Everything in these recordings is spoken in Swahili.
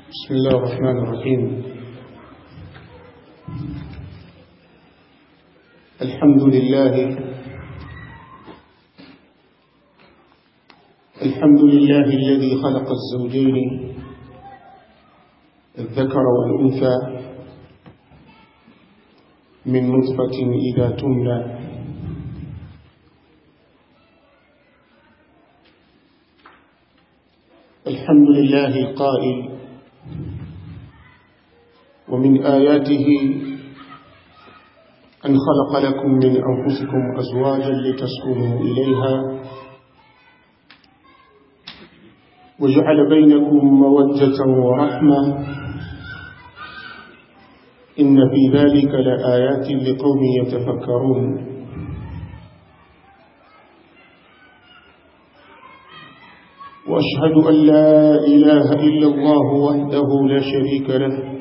بسم الله الرحمن الرحيم الحمد لله الحمد لله الذي خلق الزوجين الذكر والأنثى من نطفة إذا تمنى الحمد لله القائل ومن آياته أن خلق لكم من أنفسكم أزواجا لتسكنوا إليها وجعل بينكم مودة ورحمة إن في ذلك لآيات لقوم يتفكرون وأشهد أن لا إله إلا الله وحده لا شريك له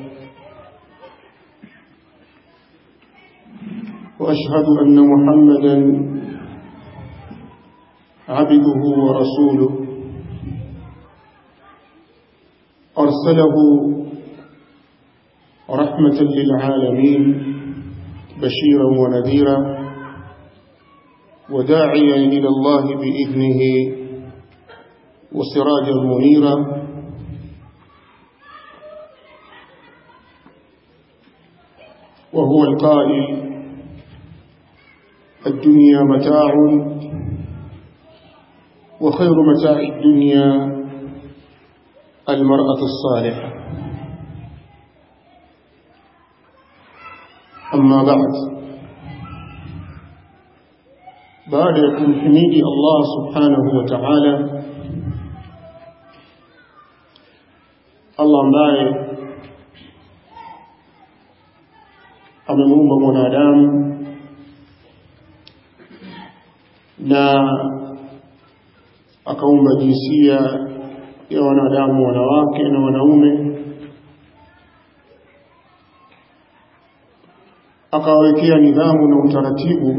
وأشهد أن محمدا عبده ورسوله أرسله رحمة للعالمين بشيرا ونذيرا وداعيا إلى الله بإذنه وسراجا منيرا وهو القائل الدنيا متاع وخير متاع الدنيا المرأة الصالحة أما بعد بعد يكون حميدي الله سبحانه وتعالى Allah ambaye amemuumba mwanadamu na akaumba jinsia ya wanadamu wanawake na wanaume akawawekea nidhamu na utaratibu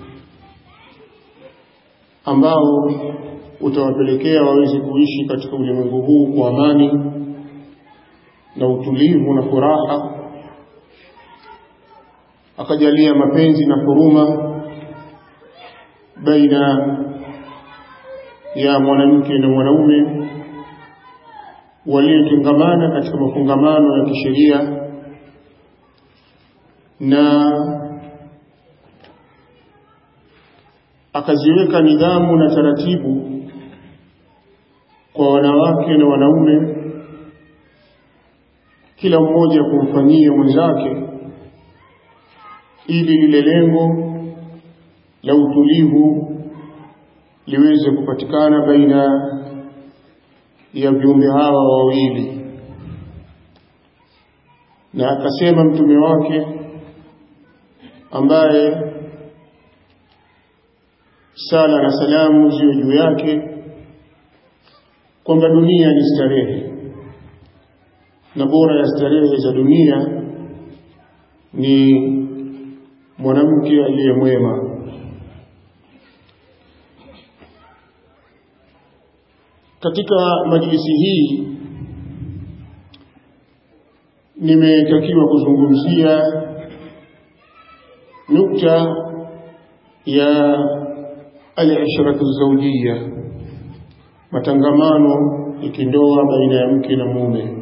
ambao utawapelekea waweze kuishi katika ulimwengu huu kwa amani na utulivu na furaha akajalia mapenzi na huruma baina ya mwanamke na mwanaume waliotengamana katika mafungamano ya kisheria na akaziweka nidhamu na taratibu kwa wanawake na wanaume kila mmoja kumfanyia mwenzake ili lile lengo la utulivu liweze kupatikana baina ya viumbe hawa wawili na akasema mtume wake ambaye sala na salamu ziwe juu yake kwamba dunia ni starehe na bora ya starehe za dunia ni mwanamke aliye mwema katika majlisi hii nimetakiwa kuzungumzia nukta ya al-ishratu zawjiyya matangamano ikindoa baina ya mke na mume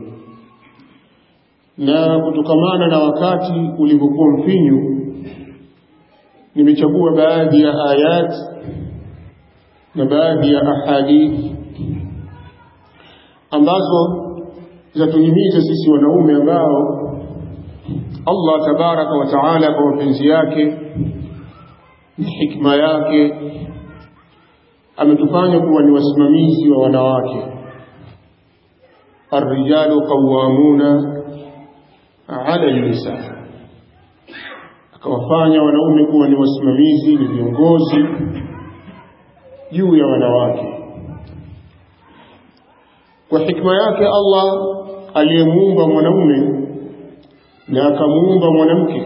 na kutokamana na wakati ulivyokuwa mfinyu nimechagua baadhi ya ayat na baadhi ya ahadithi ambazo zatuhimiza sisi wanaume ambao Allah tabaraka wa taala kwa mapenzi yake na hikma yake ametufanya kuwa ni wasimamizi wa wanawake الرجال قوامون ala nisa akawafanya wanaume kuwa ni wasimamizi ni viongozi juu ya wanawake kwa hikma yake Allah aliyemuumba mwanaume na akamuumba mwanamke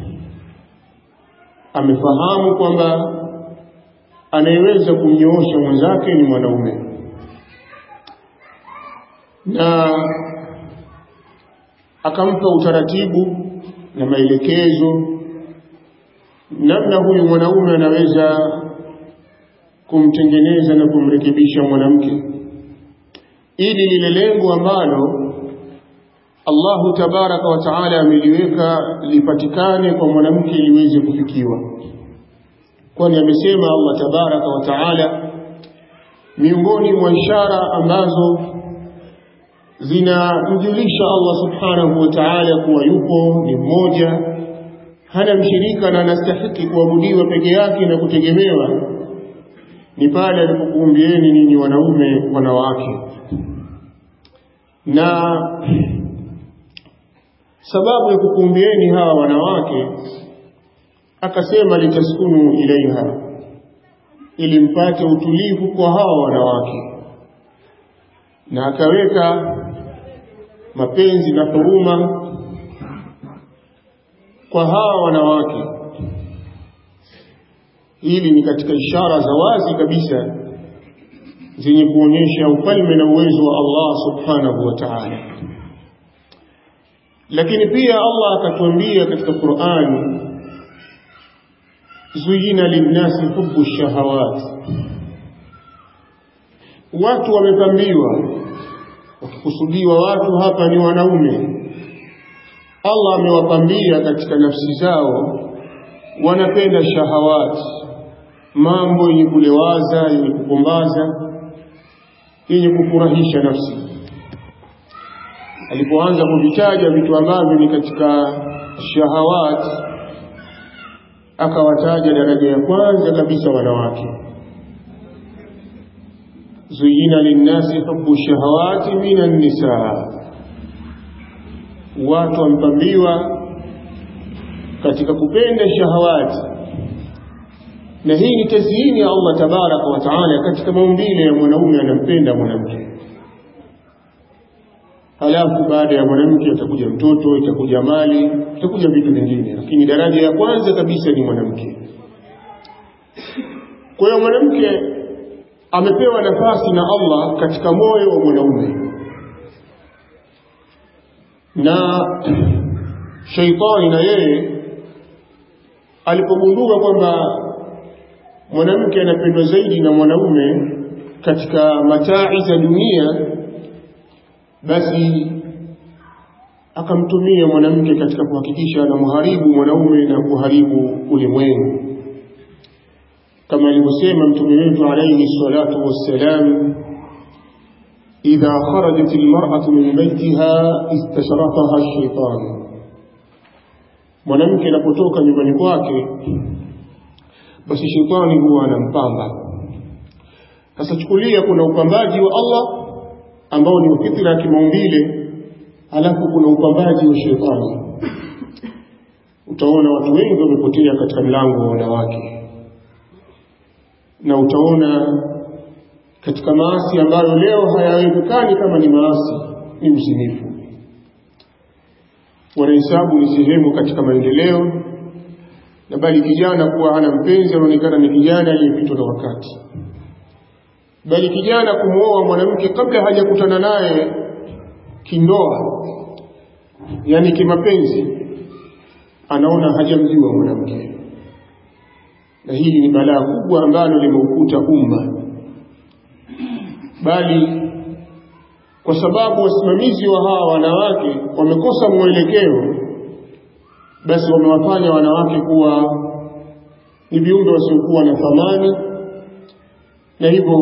amefahamu kwamba anayeweza kumnyoosha mwenzake ni mwanaume na akampa utaratibu na maelekezo namna huyu mwanaume anaweza kumtengeneza na kumrekebisha mwanamke ili lile lengo ambalo Allahu tabaraka wa taala ameliweka lipatikane kwa mwanamke liweze kufikiwa kwani amesema Allah tabaraka wa taala miongoni mwa ishara ambazo zinamjulisha Allah subhanahu wa ta'ala kuwa yupo ni mmoja hana mshirika na anastahiki kuabudiwa peke yake na kutegemewa ni pale alipokuumbieni ninyi wanaume wanawake na sababu ya kukuumbieni hawa wanawake akasema litaskunu ilaiha ili mpate utulivu kwa hawa wanawake na akaweka mapenzi na huruma kwa hawa wanawake hili ni katika ishara za wazi kabisa zenye kuonyesha ufalme na uwezo wa Allah subhanahu wa ta'ala lakini pia Allah akatuambia katika Qur'ani zuyina linnasi hubbu shahawat watu wamepambiwa wakikusudiwa watu hapa ni wanaume Allah amewapambia katika nafsi zao wanapenda shahawati mambo yenye kulewaza yenye kupumbaza yenye kufurahisha nafsi alipoanza kuvitaja vitu ambavyo ni katika shahawati akawataja daraja ya kwanza kabisa wanawake zuyina linnasi hubu shahawati minan nisaa watu wamepambiwa katika kupenda shahawati na hii ni tazyini ya Allah tabaraka wa taala katika maumbile ya mwanaume anampenda mwanamke halafu baada ya mwanamke atakuja mtoto itakuja mali itakuja vitu vingine lakini daraja ya kwanza kabisa ni mwanamke kwa hiyo mwanamke amepewa nafasi na Allah katika moyo wa mwanaume na shaitani na yeye alipogundua kwamba mwanamke anapendwa zaidi na mwanaume katika matai za dunia basi akamtumia mwanamke katika kuhakikisha anamharibu mwanaume na kuharibu ulimwengu kama alivyosema mtume wetu alayhi salatu wassalam idha kharajat almar'atu min baytiha istashrafaha ash-shaytan mwanamke anapotoka nyumbani kwake basi shetani huwa anampamba sasa chukulia kuna upambaji wa Allah ambao ni fitra ya kimaumbile alafu kuna upambaji wa shetani utaona watu wengi wamepotea katika mlango wa wanawake na utaona katika maasi ambayo leo hayawezekani kama ni maasi ni mzinifu wanahesabu ni sehemu katika maendeleo na bali kijana kuwa hana mpenzi anaonekana ni kijana aliyepitwa na wakati bali kijana kumwoa mwanamke kabla hajakutana naye kindoa yani kimapenzi anaona hajamjua mwanamke na hili ni balaa kubwa ambalo limeukuta umma bali kwa sababu wasimamizi wa hawa wanawake wamekosa mwelekeo basi wamewafanya wanawake kuwa ni viumbe wasiokuwa na thamani na hivyo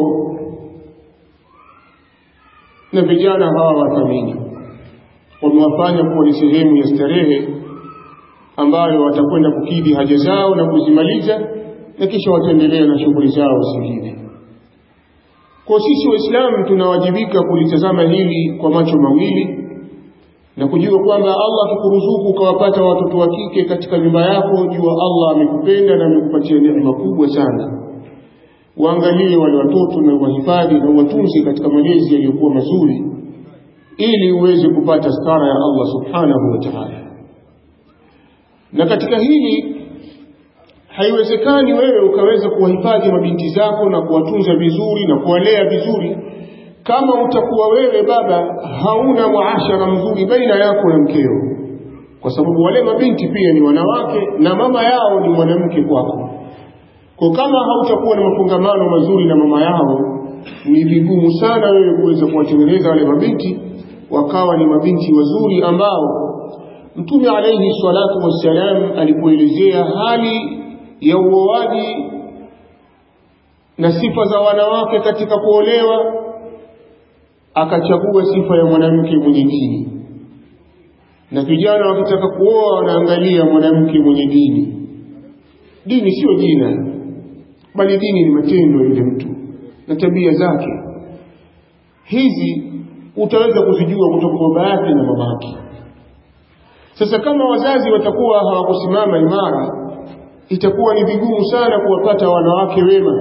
na vijana hawa wathamini wamewafanya kuwa ni sehemu ya starehe ambayo watakwenda kukidhi haja zao na kuzimaliza na kisha wataendelea na shughuli zao zingine kwa sisi waislamu tunawajibika kulitazama hili kwa macho mawili na kujua kwamba Allah akikuruzuku ukawapata watoto wa kike katika nyumba yako jua Allah amekupenda na amekupatia neema kubwa sana waangalie wale watoto na wahifadhi na watunze katika malezi yaliyokuwa mazuri ili uweze kupata stara ya Allah subhanahu wa ta'ala na katika hili haiwezekani wewe ukaweza kuwahifadhi mabinti zako na kuwatunza vizuri na kuwalea vizuri kama utakuwa wewe baba hauna muashara mzuri baina yako na mkeo kwa sababu wale mabinti pia ni wanawake na mama yao ni mwanamke kwako kwa kama hautakuwa na mafungamano mazuri na mama yao ni vigumu sana wewe kuweza kuwatengeneza wale mabinti wakawa ni mabinti wazuri ambao Mtume alayhi salatu wassalam alipoelezea hali ya uoaji na sifa za wanawake katika kuolewa akachagua sifa ya mwanamke mwenye dini na vijana wakitaka kuoa wanaangalia mwanamke mwenye dini dini sio jina bali dini ni matendo ya yule mtu na tabia zake hizi utaweza kuzijua kutoka kwa baba yake na mama yake sasa kama wazazi watakuwa hawakusimama imara itakuwa ni vigumu sana kuwapata wanawake wema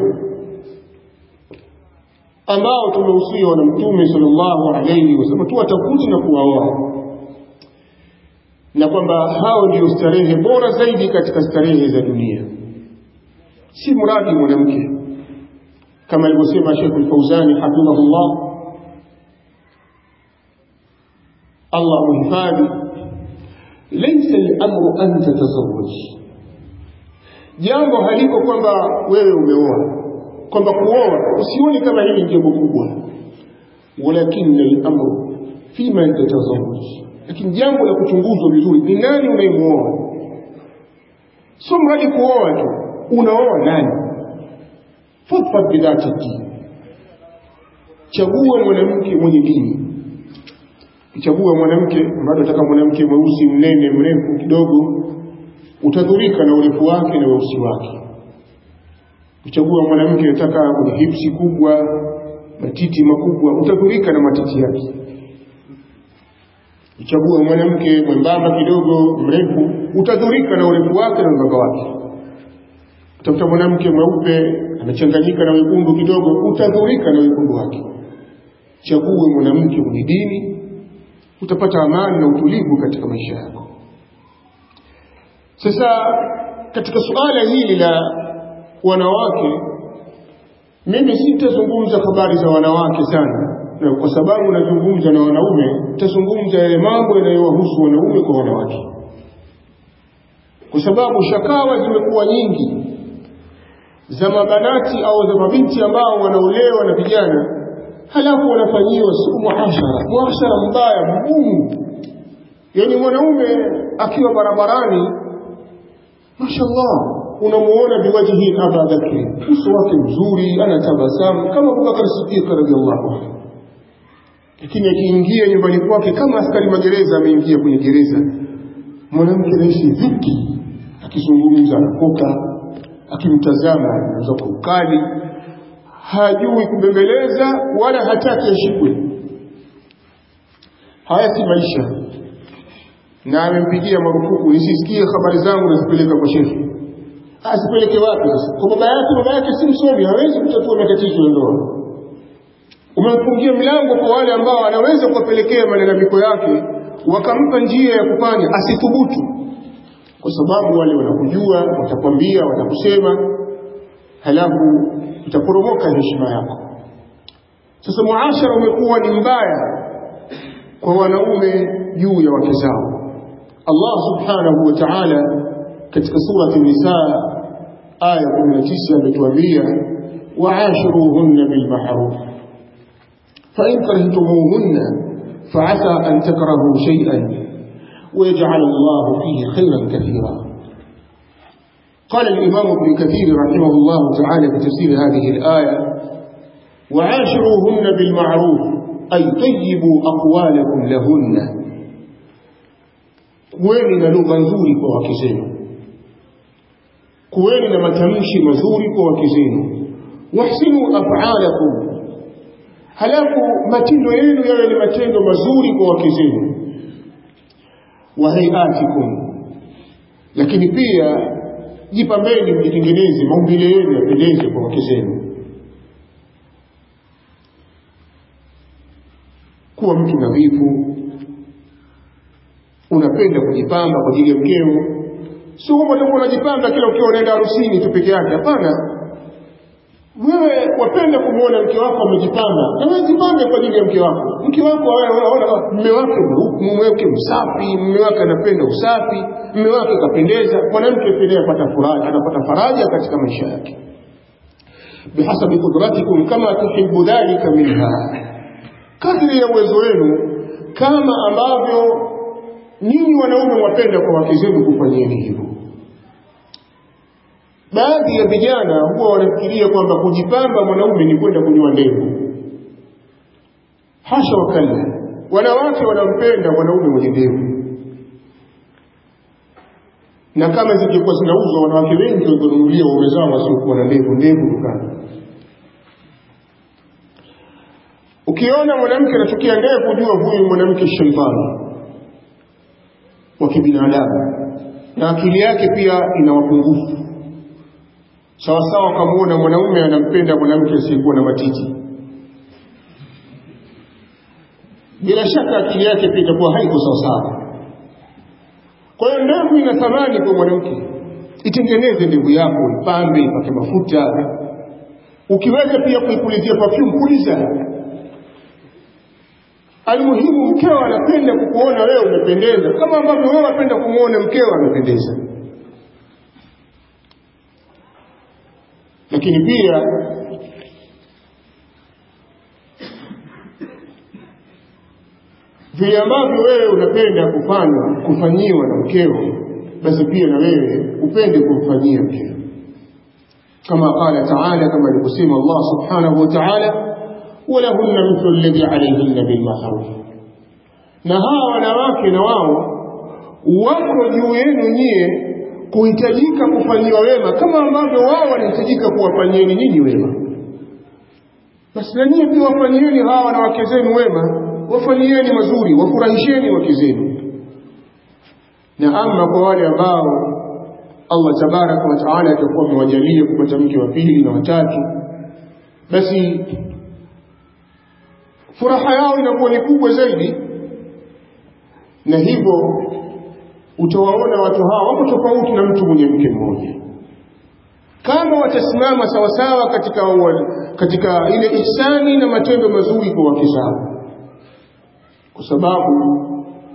ambao tumehusiwa na mtume sallallahu alayhi wasallam tuwatafuti na kuwaoa na kwamba hao ndio starehe bora zaidi katika starehe za dunia si mradi mwanamke kama alivyosema Sheikh Al-Fauzani hafidhahullah Allah muhifadhi laysa al-amru an tatazawwaj jambo haliko kwamba wewe umeoa kwamba kuoa usione kama hili jambo kubwa walakin al-amru fima tatazawwaj lakini jambo la kuchunguzwa vizuri ni nani unayemuoa sio mradi kuoa tu unaoa nani fadfad bidhati dini chagua mwanamke mwenye dini kichagua mwanamke bado ataka mwanamke mweusi mnene mrefu kidogo utadhurika na urefu wake na weusi wake kuchagua mwanamke anataka mwenye hipsi kubwa matiti makubwa utadhurika na matiti yake kuchagua mwanamke mwembamba kidogo mrefu utadhurika na urefu wake na mbamba wake utafuta mwanamke mweupe amechanganyika na wekundu kidogo utadhurika na wekundu wake chague mwanamke mwenye dini utapata amani na utulivu katika maisha yako sasa katika suala hili la wanawake mimi sitazungumza habari za wanawake sana na kwa sababu nazungumza na wanaume nitazungumza yale mambo yanayowahusu wanaume kwa wanawake kwa sababu shakawa zimekuwa nyingi za mabanati au za mabinti ambao wanaolewa na vijana halafu wanafanyiwa siku muashara muashara mbaya mgumu yaani mwanaume akiwa barabarani mashallah unamuona biwajihi aba bakri uso wake mzuri anatabasamu kama abubakar sidiq radiallahu anhu lakini akiingia nyumbani kwake kama askari magereza ameingia kwenye gereza mwanamke anaishi dhiki akizungumza anakoka akimtazama anaweza kwa ukali hajui kubembeleza wala hataki ashikwe haya si maisha na amempigia marufuku nisisikie habari zangu nazipeleka kwa shekhe asipeleke wapi sasa kwa baba yake baba yake si msomi hawezi kutatua matatizo ya ndoa umemfungia mlango kwa wale ambao anaweza kuwapelekea malalamiko yake wakampa njia ya kufanya asithubutu kwa sababu wale wanakujua watakwambia watakusema halafu itaporomoka heshima yako sasa muashara umekuwa ni mbaya kwa wanaume juu ya wake zao Allah subhanahu wa ta'ala katika surati nisa aya 19 ametuambia waashiruhunna bilma'ruf fa in karihtumuhunna fa'asa an takrahu shay'an ويجعل الله فيه خيرا كثيرا قال الإمام ابن كثير رحمه الله تعالى في تفسير هذه الآية وعاشروهن بالمعروف أي طيبوا أقوالكم لهن kuweni na lugha nzuri kwa wake zenu kuweni na matamshi mazuri kwa wake zenu wahsinu afalakum halafu matendo yenu yawe ni matendo mazuri kwa wake zenu wa hayatikum lakini pia jipambeni mjitengeneze maumbile yenu yapendeze kwa wake zenu kuwa mtu nadhifu unapenda kujipamba kwa ajili ya mkeo sio kwamba utakuwa unajipamba kila ukiwa unaenda harusini tu peke yake hapana wewe wapenda kumwona mke wako amejipamba na wewe jipambe kwa ajili ya mke wako mke wako waona mme wake mume wake msafi mume wake anapenda usafi mume wake kapendeza mwanamke pia apata faraja anapata faraja katika maisha yake bihasabi qudratikum kama tuhibbu dhalika minha kadri ya uwezo wenu kama ambavyo ninyi wanaume wapenda kwa wake zenu kufanyeni hivyo baadhi ya vijana huwa wanafikiria kwamba kujipamba mwanaume ni kwenda kunyoa ndevu hasha wakalla wanawake wanampenda mwanaume mwenye ndevu na kama zingekuwa zinauzwa wanawake wengi wangenunulia waume zao wasiokuwa na ndevu ndevu dukani ukiona mwanamke anachukia ndevu jua huyu mwanamke shaitani wa kibinadamu na akili yake pia ina mapungufu sawasawa ukamwona mwanaume anampenda mwanamke asiyekuwa na matiti bila shaka akili yake pia itakuwa haiko sawasawa kwa hiyo ndevu ina thamani kwa mwanamke itengeneze ndevu yako ipambe ipake mafuta ukiweza pia kuipulizia perfume puliza almuhimu mkeo anapenda kukuona wewe umependeza kama ambavyo wewe unapenda kumwona mkeo amependeza lakini pia vile ambavyo wewe unapenda kufanywa kufanyiwa na mkeo basi pia na wewe upende kumfanyia mkeo kama qala taala kama alivyosema Allah subhanahu wa ta'ala walahunna mithlu alladhi alayhinna bilma'ruf na hawa wanawake na wao wako juu yenu nyie kuhitajika kufanyiwa wema kama ambavyo wao wanahitajika kuwafanyieni nyinyi wema basi na nyie pia wafanyieni hawa wanawake zenu wema wafanyieni mazuri wafurahisheni wake zenu na ama kwa wale ambao Allah tabaraka wa taala atakuwa amewajalia kupata mke wa pili na watatu basi furaha yao inakuwa ni kubwa zaidi na hivyo utawaona watu hawa wako tofauti na mtu mwenye mke mmoja kama watasimama sawasawa katika katika ile ihsani na matendo mazuri kwa wake zao kwa sababu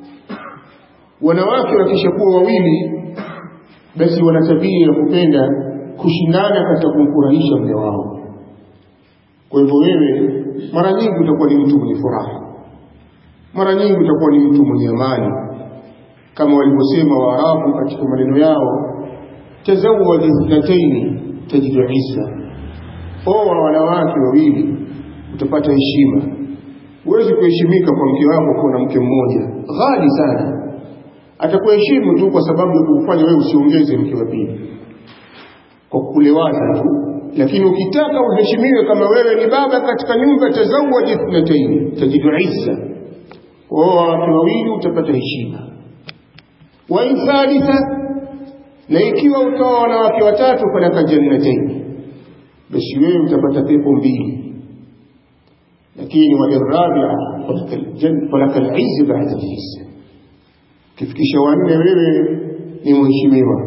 wanawake wakishakuwa wawili basi wana tabia ya kupenda kushindana katika kumfurahisha mume wao kwa hivyo wewe mara nyingi utakuwa ni mtu mwenye furaha mara nyingi utakuwa ni mtu mwenye amani kama walivyosema waarabu katika maneno yao tazawwaj ithnataini tajidu isa oa wanawake wawili utapata heshima huwezi kuheshimika kwa mke wako kuwa na mke mmoja ghali sana atakuheshimu tu kwa sababu ya kufanya wewe usiongeze mke wa pili kwa kukulewaza tu lakini ukitaka uheshimiwe kama wewe ni baba katika nyumba tazawwaj ithnataini tajidu isa oa watu wawili utapata heshima wa in thalitha na ikiwa utaoa wanawake watatu falaka jannataini basi wewe utapata pepo mbili lakini walirabia falaka lizi baada lisa ukifikisha wanne wewe ni mheshimiwa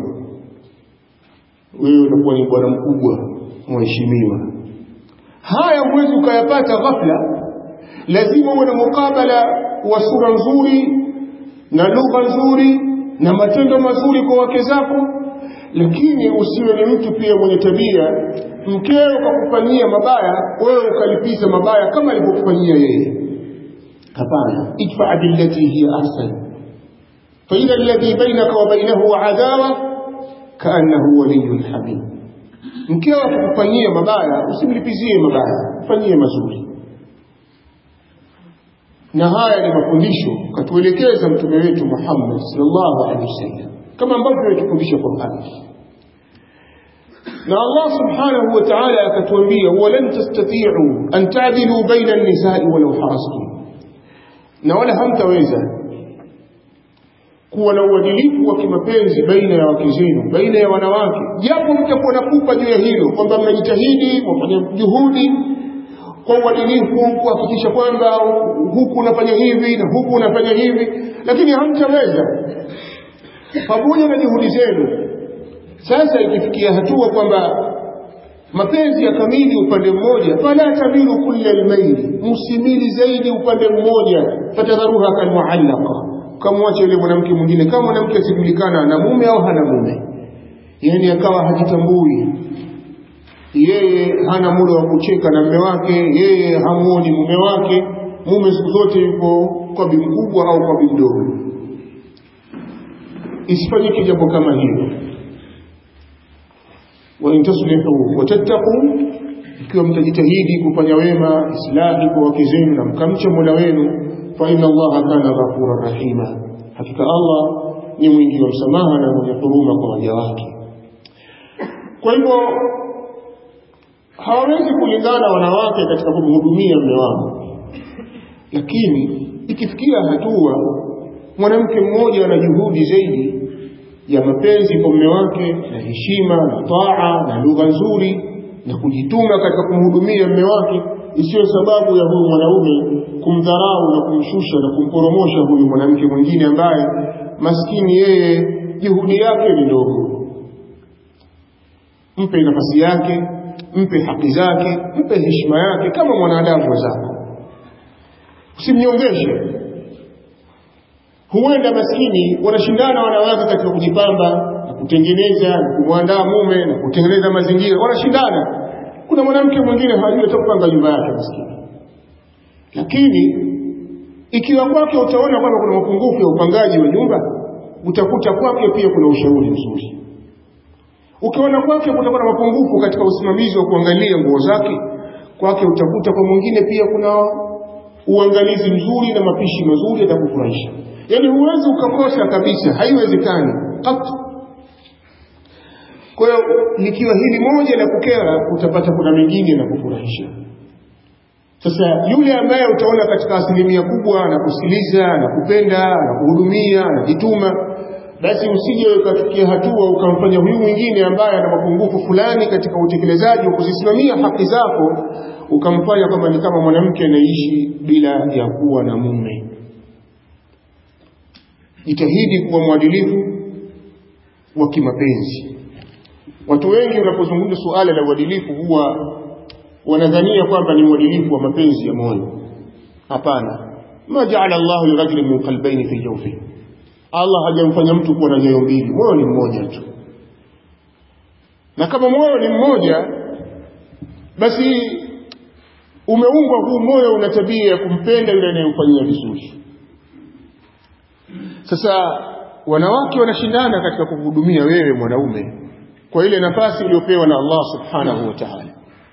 wewe utakuwa ni bwana mkubwa mheshimiwa haya huwezi ukayapata ghafla lazima uwe na mukabala wa sura nzuri na lugha nzuri na matendo mazuri kwa wake zako lakini usiwe ni mtu pia mwenye tabia mkeo kakufanyia mabaya wewe ukalipiza mabaya kama alivyokufanyia yeye hapana idfa billati hiya ahsan faidha alladhi bainaka wa bainahu adawa kaannahu waliyyun hamid mkeo akikufanyia mabaya usimlipizie mabaya mfanyie mazuri na haya ni mafundisho katuelekeza mtume wetu Muhammad sallallahu alaihi wasallam kama ambavyo ametufundisha Qur'an na Allah subhanahu wa ta'ala akatuambia walan tastati'u an ta'dilu baina an-nisa'i walau harastum na wala hamtaweza kuwa na uadilifu wa kimapenzi baina ya wake zenu baina ya wanawake japo mtakuwa na pupa juu ya hilo kwamba mnajitahidi mwafanya juhudi kwa uadilifu kuhakikisha kwamba huku unafanya hivi na huku unafanya hivi lakini hamtaweza pamoja na juhudi zenu sasa ikifikia hatua kwamba mapenzi ya kamili upande mmoja fala tamilu kulla almaili msimili zaidi upande mmoja fatadharuha kalmuallaqa kamwache yule mwanamke mwingine kama mwanamke asijulikana ana mume au hana mume yani akawa hajitambui yeye hana muda wa kucheka na mume wake yeye hamuoni mume wake mume siku zote yuko kwa bi mkubwa au kwa bi mdogo isifanyike jambo kama hilo wa in taslihu wa tattaqu ikiwa mtajitahidi kufanya wema islahi kwa wake zenu na mkamcha Mola wenu fa inna Allaha kana ghafurur rahima hakika Allah ni mwingi wa msamaha na mwenye huruma kwa waja wake kwa hivyo hawawezi kulingana wanawake katika kumhudumia mume wao lakini ikifikia hatua mwanamke mmoja ana juhudi zaidi ya mapenzi kwa mume wake na heshima na taa na lugha nzuri na kujituma katika kumhudumia mume wake isiyo sababu ya huyu mwanaume kumdharau na kumshusha na kumporomosha huyu mwanamke mwingine ambaye maskini yeye juhudi yake ni ndogo mpe nafasi yake mpe haki zake mpe heshima yake kama mwanadamu wenzako usimnyongeshe huenda maskini wanashindana wanawake katika kujipamba na kutengeneza na kumwandaa mume na kutengeneza mazingira wanashindana kuna mwanamke mwingine hajui hata kupanga nyumba yake maskini lakini ikiwa kwake utaona kwamba kuna mapungufu ya upangaji wa nyumba utakuta kwake pia kuna ushauri mzuri ukiona kwake kutakuwa na mapungufu katika usimamizi wa kuangalia nguo zake kwake utakuta kwa mwingine pia kuna uangalizi mzuri na mapishi mazuri yatakufurahisha yaani huwezi ukakosa kabisa haiwezekani katu kwa hiyo likiwa hili moja la kukera utapata kuna mengine na kufurahisha sasa yule ambaye utaona katika asilimia kubwa na kusikiliza na kupenda na kuhudumia na jituma basi usije ukafikia hatua ukamfanya huyu mwingine ambaye ana mapungufu fulani katika utekelezaji wa kuzisimamia haki zako ukamfanya kwamba ni kama mwanamke anaishi bila ya kuwa na mume jitahidi kuwa mwadilifu wa kimapenzi watu wengi wanapozungumza suala la uadilifu huwa wanadhania kwamba ni uadilifu wa mapenzi ya moyo hapana ma jaala Allahu lirajulin min qalbayni fi jawfihi Allah hajamfanya mtu kuwa na nyoyo mbili moyo ni mmoja tu na kama moyo ni mmoja basi umeumbwa huu moyo una tabia ya kumpenda yule anayemfanyia vizuri sasa wanawake wanashindana katika kuhudumia wewe mwanaume kwa ile nafasi iliyopewa na Allah subhanahu wa ta'ala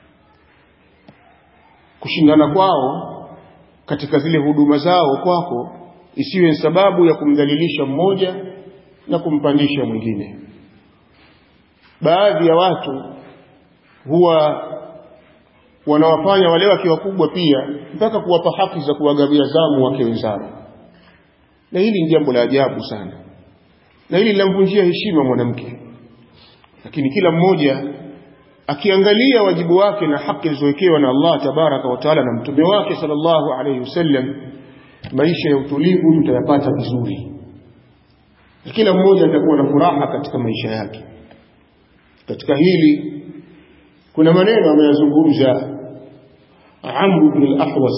kushindana kwao katika zile huduma zao kwako isiwe sababu ya kumdhalilisha mmoja na kumpandisha mwingine baadhi ya watu huwa wanawafanya wale wake wakubwa pia mpaka kuwapa haki za kuwagawia zamu wake wenzao na hili ni jambo la ajabu sana na hili linamvunjia heshima mwanamke lakini kila mmoja akiangalia wajibu wake na haki zilizowekewa na Allah tabaraka wa taala na mtume wake sallallahu alayhi wasallam maisha ya utulivu tutayapata vizuri na kila mmoja atakuwa na furaha katika maisha yake katika hili kuna maneno ameyazungumza Amr ibn al-Ahwas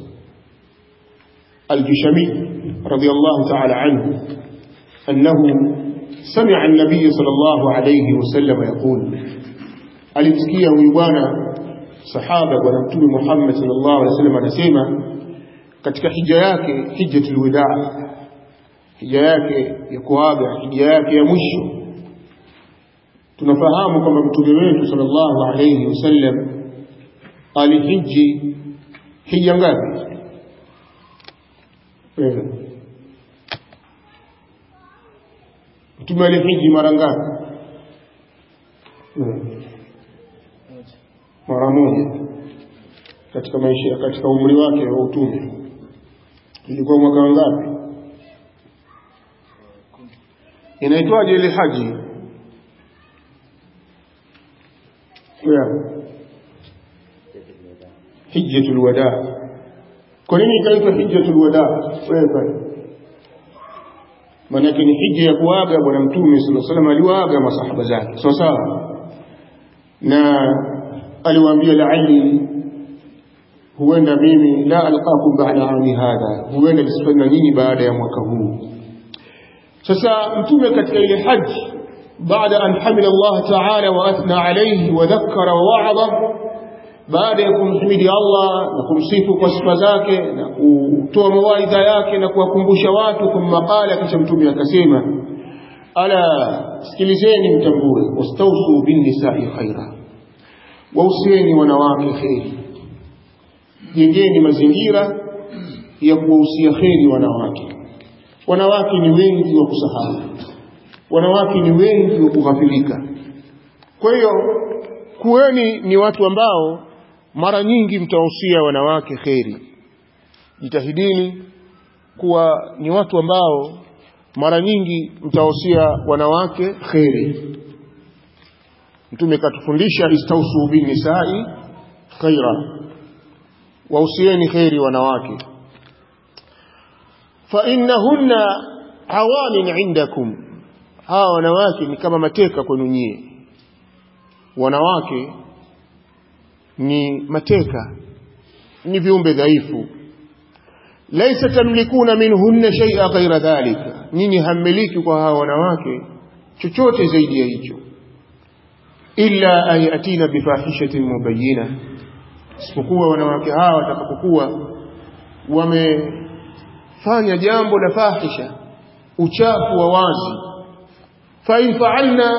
al-Jushami radiyallahu ta'ala anhu annahu سمع النبي صلى الله عليه وسلم يقول alimsikia huyu bwana sahaba bwana mtume Muhammad sallallahu alaihi wasallam anasema katika hija yake hijjatul wadaa hija yake ya kuaga hija yake ya mwisho tunafahamu kwamba mtume wetu sallallahu alaihi wasallam alihiji hija ngapi mtume alihiji mara ngapi mara moja katika maisha katika umri wake wa utume ilikuwa mwaka wangapi inaitwaje ile haji yeah. hijjatul wada kwa nini ikaitwa hijjatul wada wewe pale maanake ni hija ya kuaga bwana mtume sallallahu alaihi wasallam aliwaaga masahaba zake sawa sawa na aliwaambia laali huenda mimi la alqakum ba'da ami hadha huenda nisifanye nyinyi baada ya mwaka huu sasa mtume katika ile haji baada an hamida Allah ta'ala wa athna alayhi wa dhakkara wa wa'adha baada ya kumhimidi Allah na kumsifu kwa sifa zake na kutoa mawaidha yake na kuwakumbusha watu thumma qala kisha mtume akasema ala sikilizeni mtambue wastausu bin nisa'i khaira wausieni wanawake kheri jengeni mazingira ya kuwahusia kheri wanawake wanawake ni wengi wa kusahau wanawake ni wengi wa kughafilika kwa hiyo kuweni ni watu ambao mara nyingi mtawahusia wanawake kheri jitahidini kuwa ni watu ambao mara nyingi mtawahusia wanawake kheri mtume katufundisha istausu bin nisai khaira wahusieni kheri wanawake fa innahunna awanin indakum hawa wanawake ni kama mateka kwenu nyie wanawake ni mateka ni viumbe dhaifu laisa tamlikuna minhunna shay'a ghaira dhalika nyinyi hammiliki kwa hawa wanawake chochote zaidi ya hicho illa an yatina bifahishatin mubayyina isipokuwa wanawake hawa watakapokuwa wamefanya jambo la fahisha uchafu wa wazi fa in fa'alna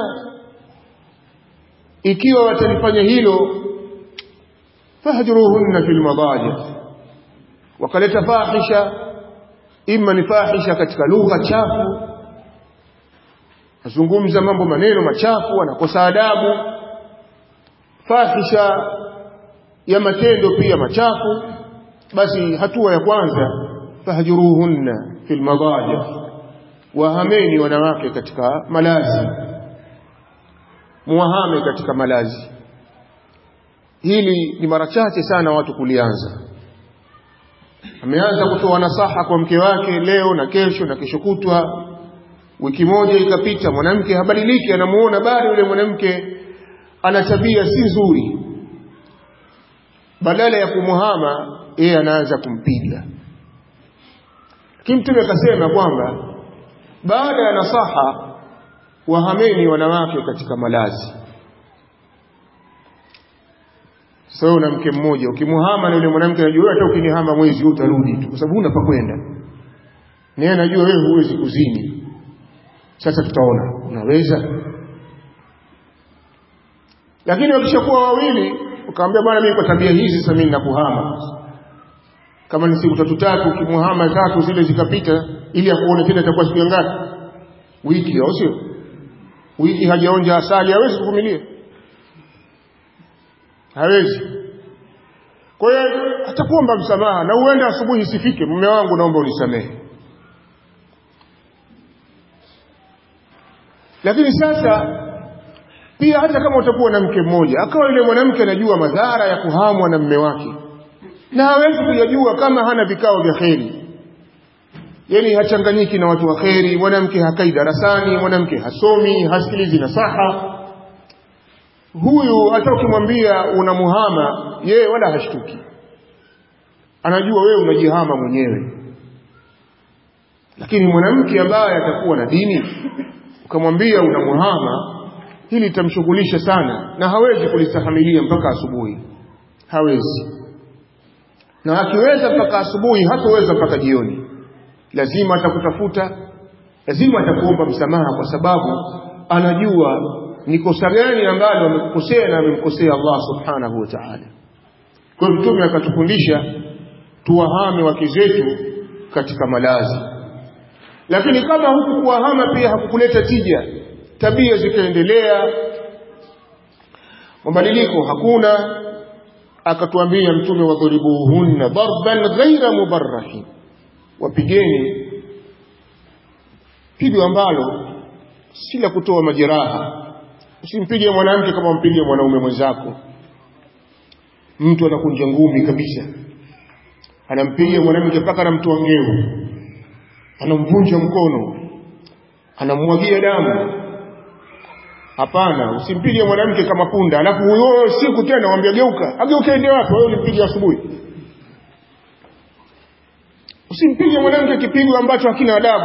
ikiwa watalifanya hilo fahjuruhunna fil madaji wakaleta fahisha imma ni fahisha katika lugha chafu azungumza mambo maneno machafu anakosa adabu fahisha ya matendo pia machafu basi hatua ya kwanza fahjuruhunna fil madaji wahameni wanawake katika malazi muwahame katika malazi hili ni mara chache sana watu kulianza ameanza kutoa nasaha kwa mke wake leo na kesho na kesho kutwa wiki moja ikapita mwanamke habadiliki anamuona bado yule mwanamke ana tabia si nzuri badala ya kumuhama yeye anaanza kumpiga lakini mtume akasema kwamba baada ya nasaha wahameni wanawake katika malazi sasa wewe una mke mmoja ukimuhama na yule mwanamke anajua wewe hata ukinihama mwezi huu utarudi tu kwa sababu huna pa kwenda naye anajua wewe huwezi kuzini sasa tutaona unaweza lakini wakishakuwa wawili ukamwambia bwana mimi kwa tabia hizi sasa mimi ninakuhama kama ni siku tatu tatu ukimuhama tatu zile zikapita ili akuone tena itakuwa siku ngapi wiki au sio wiki hajaonja asali hawezi kuvumilia hawezi kwa hiyo atakuomba msamaha na uende asubuhi isifike mume wangu naomba unisamehe lakini sasa pia hata kama utakuwa na mke mmoja akawa yule mwanamke anajua madhara ya kuhamwa na mme wake na hawezi kuyajua kama hana vikao vya kheri yani hachanganyiki na watu wa kheri mwanamke hakai darasani mwanamke hasomi hasikilizi nasaha huyu hata ukimwambia unamuhama yeye wala hashtuki anajua wewe unajihama mwenyewe lakini mwanamke ambaye atakuwa na dini ukamwambia unamuhama hili litamshughulisha sana na hawezi kulistahamilia mpaka asubuhi hawezi na akiweza mpaka asubuhi hatoweza mpaka jioni lazima atakutafuta lazima atakuomba msamaha kwa sababu anajua ni kosa gani ambalo amekukosea na amemkosea Allah subhanahu wa ta'ala kwa hiyo mtume akatufundisha tuwahame wake zetu katika malazi lakini kama huku kuwahama pia hakukuleta tija tabia zikaendelea mabadiliko hakuna akatuambia mtume wadhuribuhunna darban ghaira mubarrahin wapigeni pigo ambalo si la kutoa majeraha usimpige mwanamke kama mpige mwanaume mwenzako mtu anakunja ngumi kabisa anampiga mwanamke mpaka anamtoa ngeu anamvunja mkono anamwagia damu hapana usimpige mwanamke kama punda alafu huyo siku tena wambia geuka ageuke ende wapi wewe ulimpige asubuhi usimpige mwanamke kipigo ambacho hakina adabu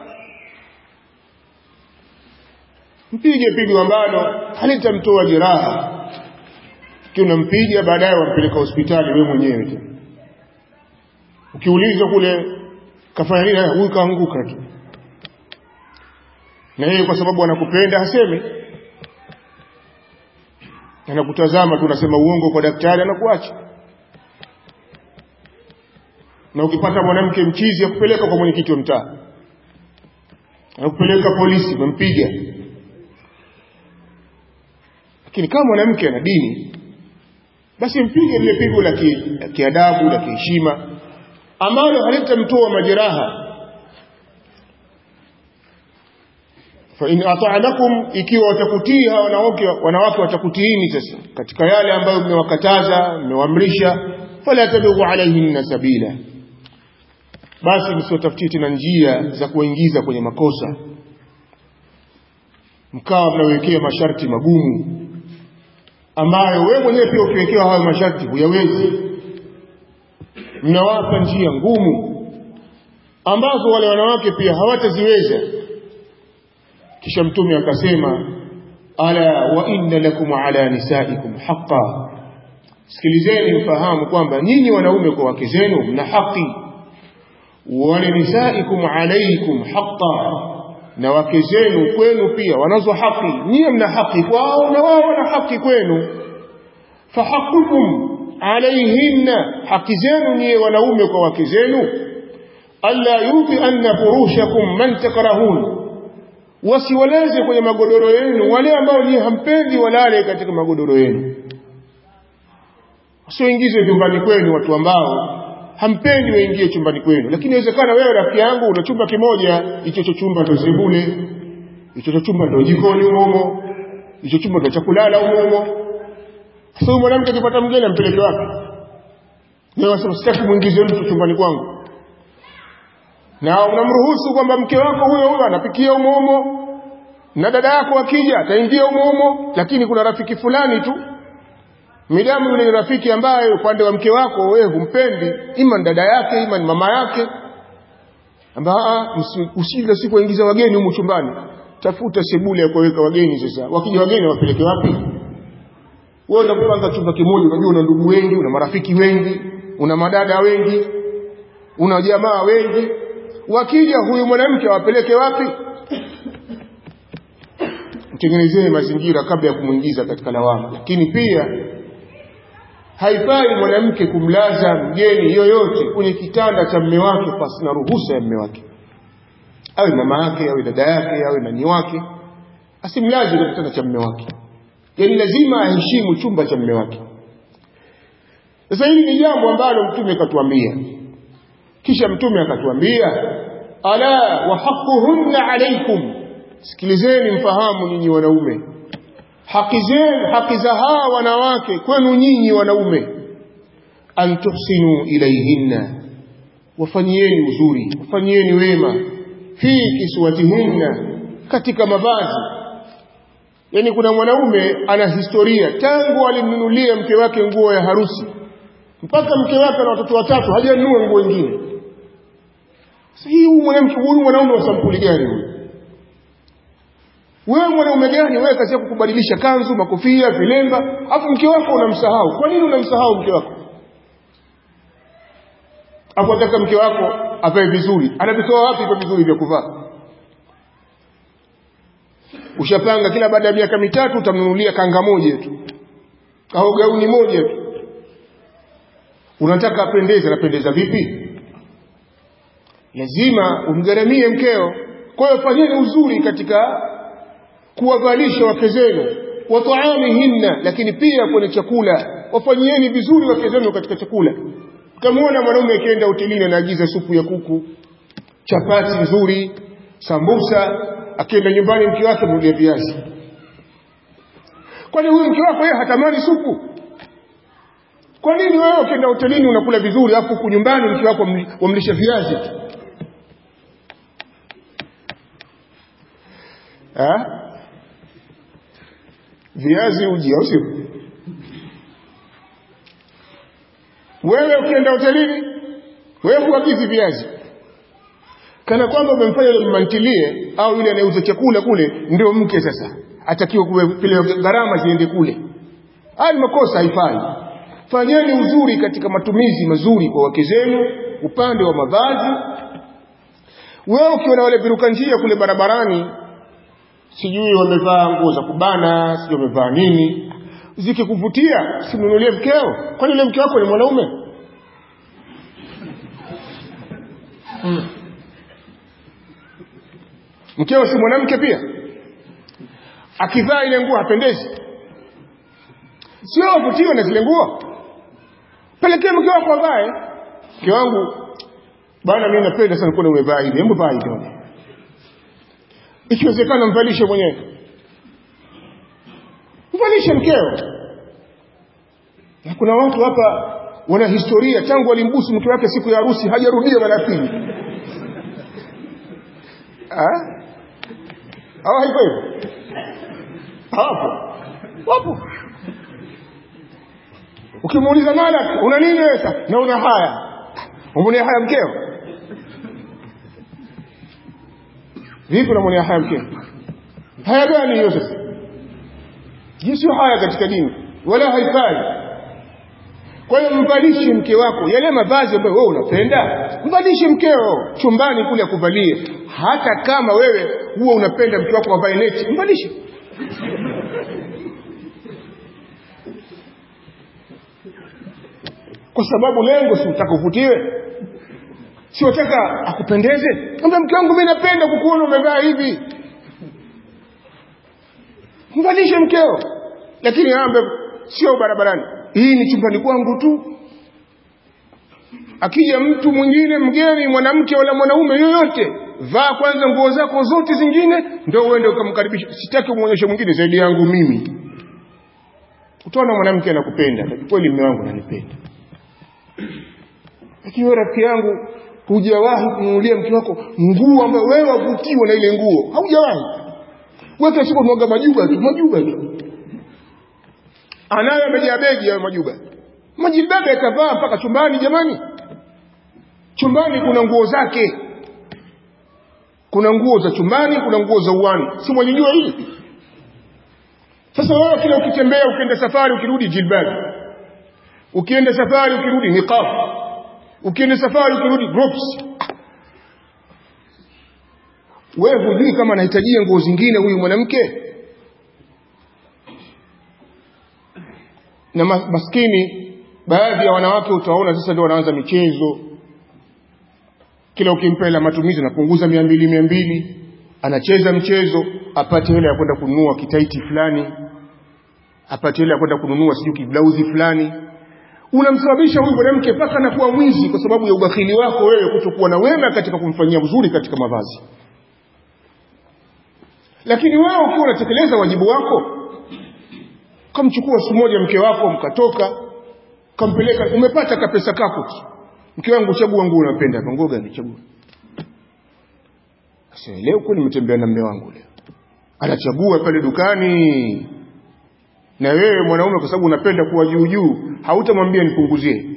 mpige pigo ambalo halitamtoa jeraha kiwa unampiga baadaye wampeleka hospitali wewe mwenyewe tu ukiulizwa kule kafanya nini huyu kaanguka tu na yeye kwa sababu anakupenda hasemi anakutazama tu unasema uongo kwa daktari anakuacha na ukipata mwanamke mchizi akupeleka kwa mwenyekiti wa mtaa anakupeleka polisi umempiga lakini kama mwanamke ana dini basi mpige lile pigo la kiadabu la kiheshima ambalo halitamtoa majeraha fa in ata'nakum ikiwa watakutii hawa wanawake wanawake watakutiini sasa katika yale ambayo mmewakataza mmewaamrisha fala tabghu alaihinna sabila basi msiotafutie tena njia za kuingiza kwenye makosa mkawa mnawekea masharti magumu ambayo wewe mwenyewe pia ukiwekewa hayo masharti huyawezi mnawapa njia ngumu ambazo wale wanawake pia hawataziweza kisha mtume akasema ala wa inna lakum ala nisaikum haqa sikilizeni mfahamu kwamba nyinyi wanaume kwa wake zenu mna haki walinisaikum alaikum haqa na wake zenu kwenu pia wanazo haki nyie mna haki kwao na wao wana haki kwenu fahaqukum alaihinna haki zenu nyie wanaume kwa wake zenu alla yuti anna furushakum man takrahun wasiwaleze kwenye magodoro yenu wale ambao nyie hampendi walale katika magodoro yenu wasioingize vyumbani kwenu watu ambao hampendi waingie chumbani kwenu lakini inawezekana wewe rafiki yangu una chumba kimoja hicho cho chumba ndo sebule hicho cho chumba ndo jikoni humo hicho chumba ndo chakulala humo sasa huyu mwanamke akipata mgeni ampeleke wapi wewe wasema sitaki muingize mtu chumbani kwangu na unamruhusu kwamba mke wako huyo huyo anapikia humo humo na dada yako akija ataingia humo humo lakini kuna rafiki fulani tu midamu yule ni rafiki ambaye upande wa mke wako wewe humpendi ima ni dada yake ima ni mama yake ambaye usile siku waingiza wageni humu chumbani tafuta sebule ya kuweka wageni sasa wakija wageni wapeleke wapi wewe unapanga chumba kimoja unajua una ndugu wengi una marafiki wengi una madada wengi una jamaa wengi wakija huyu mwanamke awapeleke wapi mtengenezee mazingira kabla ya kumwingiza katika lawama lakini pia haifai mwanamke kumlaza mgeni yoyote kwenye kitanda cha mme wake pasina ruhusa ya mme wake awe mama yake awe dada yake awe nani wake asimlaze kwenye kitanda cha mme wake yaani lazima aheshimu chumba cha mme wake sasa hili ni jambo ambalo mtume katuambia kisha mtume akatuambia ala wa haquhunna alaikum sikilizeni mfahamu nyinyi wanaume haki zenu haki za hawa wanawake kwenu nyinyi wanaume an tuhsinu ilaihinna wafanyieni uzuri wafanyieni wema fi kiswatihinna katika mavazi yani kuna mwanaume ana historia tangu alimnunulia mke wake nguo ya harusi mpaka mke wake na watoto watatu hajanunua nguo nyingine sasa hii huyu mwanamke huyu mwanaume wa sampuli gani huyu wewe mwanaume gani wewe kazi yako kubadilisha kanzu makofia vilemba afu mke wako unamsahau kwa nini unamsahau mke wako afu ataka mke wako avae vizuri anavitoa wapi hivyo vizuri vya kuvaa ushapanga kila baada ya miaka mitatu utamnunulia kanga moja tu au gauni moja tu unataka apendeze anapendeza vipi lazima umgharamie mkeo kwa hiyo fanyeni uzuri katika kuwavalisha wake zenu wa taamihinna lakini pia kwenye chakula wafanyieni vizuri wake zenu katika chakula utamwona mwanaume akienda hotelini anaagiza supu ya kuku chapati nzuri sambusa akienda nyumbani mke wake mnulia viazi kwani huyu mke wako yeye hatamani supu kwa nini wewe ukienda hotelini unakula vizuri afu huku nyumbani mke wako wamlisha viazi tu viazi uji au sio wewe ukienda hotelini wewe huagizi viazi kana kwamba umemfanya yule mmantilie au yule anayeuza chakula kule ndio mke sasa atakiwa kupeleka gharama ziende kule haya ni makosa haifai fanyeni uzuri katika matumizi mazuri kwa wake zenu upande wa mavazi wewe ukiona wale viruka njia kule barabarani sijui wamevaa nguo za kubana sijui wamevaa nini zikikuvutia simnunulie mkeo kwani yule mke wako ni mwanaume hmm. mkeo si mwanamke pia akivaa ile nguo hapendezi sio wavutiwe na zile nguo pelekee mke wako avae mke wangu bwana mimi napenda sana kuona umevaa hivi hebu vaa hivi ikiwezekana mvalishe mwenyewe mvalishe mkeo na kuna watu hapa wana historia tangu alimbusu mke wake siku ya harusi hajarudia mara pili hawa hivyo hivyo hapo wapo ukimuuliza mala una nini wewe na una haya umwonea haya mkeo vipi unamwonea haya mkeo haya gani hiyo sasa hii sio haya katika dini wala haifai kwa hiyo mvalishe mke wako yale mavazi ambayo wewe unapenda mvalishe mkeo chumbani kule akuvalie hata kama wewe huwa unapenda mke wako avae neti mvalishe kwa sababu lengo si utaka uvutiwe si wataka akupendeze ambia mke wangu mimi napenda kukuona umevaa hivi mvalishe mkeo lakini ambe sio barabarani hii ni chumbani kwangu tu akija mtu mwingine mgeni mwanamke wala mwanaume yoyote vaa kwanza nguo zako zote zingine ndio uende ukamkaribisha sitaki umwonyeshe mwingine zaidi yangu mimi utaona mwanamke anakupenda kweli mume wangu ananipenda lakini wewe rafiki yangu hujawahi kununulia mke wako nguo ambayo wewe wavutiwa na ile nguo haujawahi wewe kila siku unaoga majuba tu majuba tu anayo amejaa begi ya majuba majilbabe akavaa mpaka chumbani jamani chumbani kuna nguo zake kuna nguo za chumbani kuna nguo za uwani si mwalijua hili sasa wewe kila ukitembea ukienda safari ukirudi jilbabi ukienda safari ukirudi niqab ukienda safari ukirudi groups wewe hujui kama anahitajia nguo zingine huyu mwanamke na maskini baadhi ya wanawake utaona sasa ndio wanaanza michezo kila ukimpa hela matumizi anapunguza mia mbili mia mbili anacheza mchezo apate hela ya kwenda kununua kitaiti fulani apate hela ya kwenda kununua sijui kiblauzi fulani unamsababisha huyu mwanamke mpaka anakuwa mwizi kwa sababu ya ubakhili wako wewe kutokuwa na wema katika kumfanyia uzuri katika mavazi lakini wewe ukiwa unatekeleza wajibu wako kamchukua siku moja mke wako mkatoka kampeleka umepata kapesa kako tu mke wangu chagua nguo unapenda nguo gani chagua sasa leo kweli nimetembea na mume wangu leo anachagua pale dukani na wewe mwanaume kwa sababu unapenda kuwa juu juu hautamwambia nipunguzie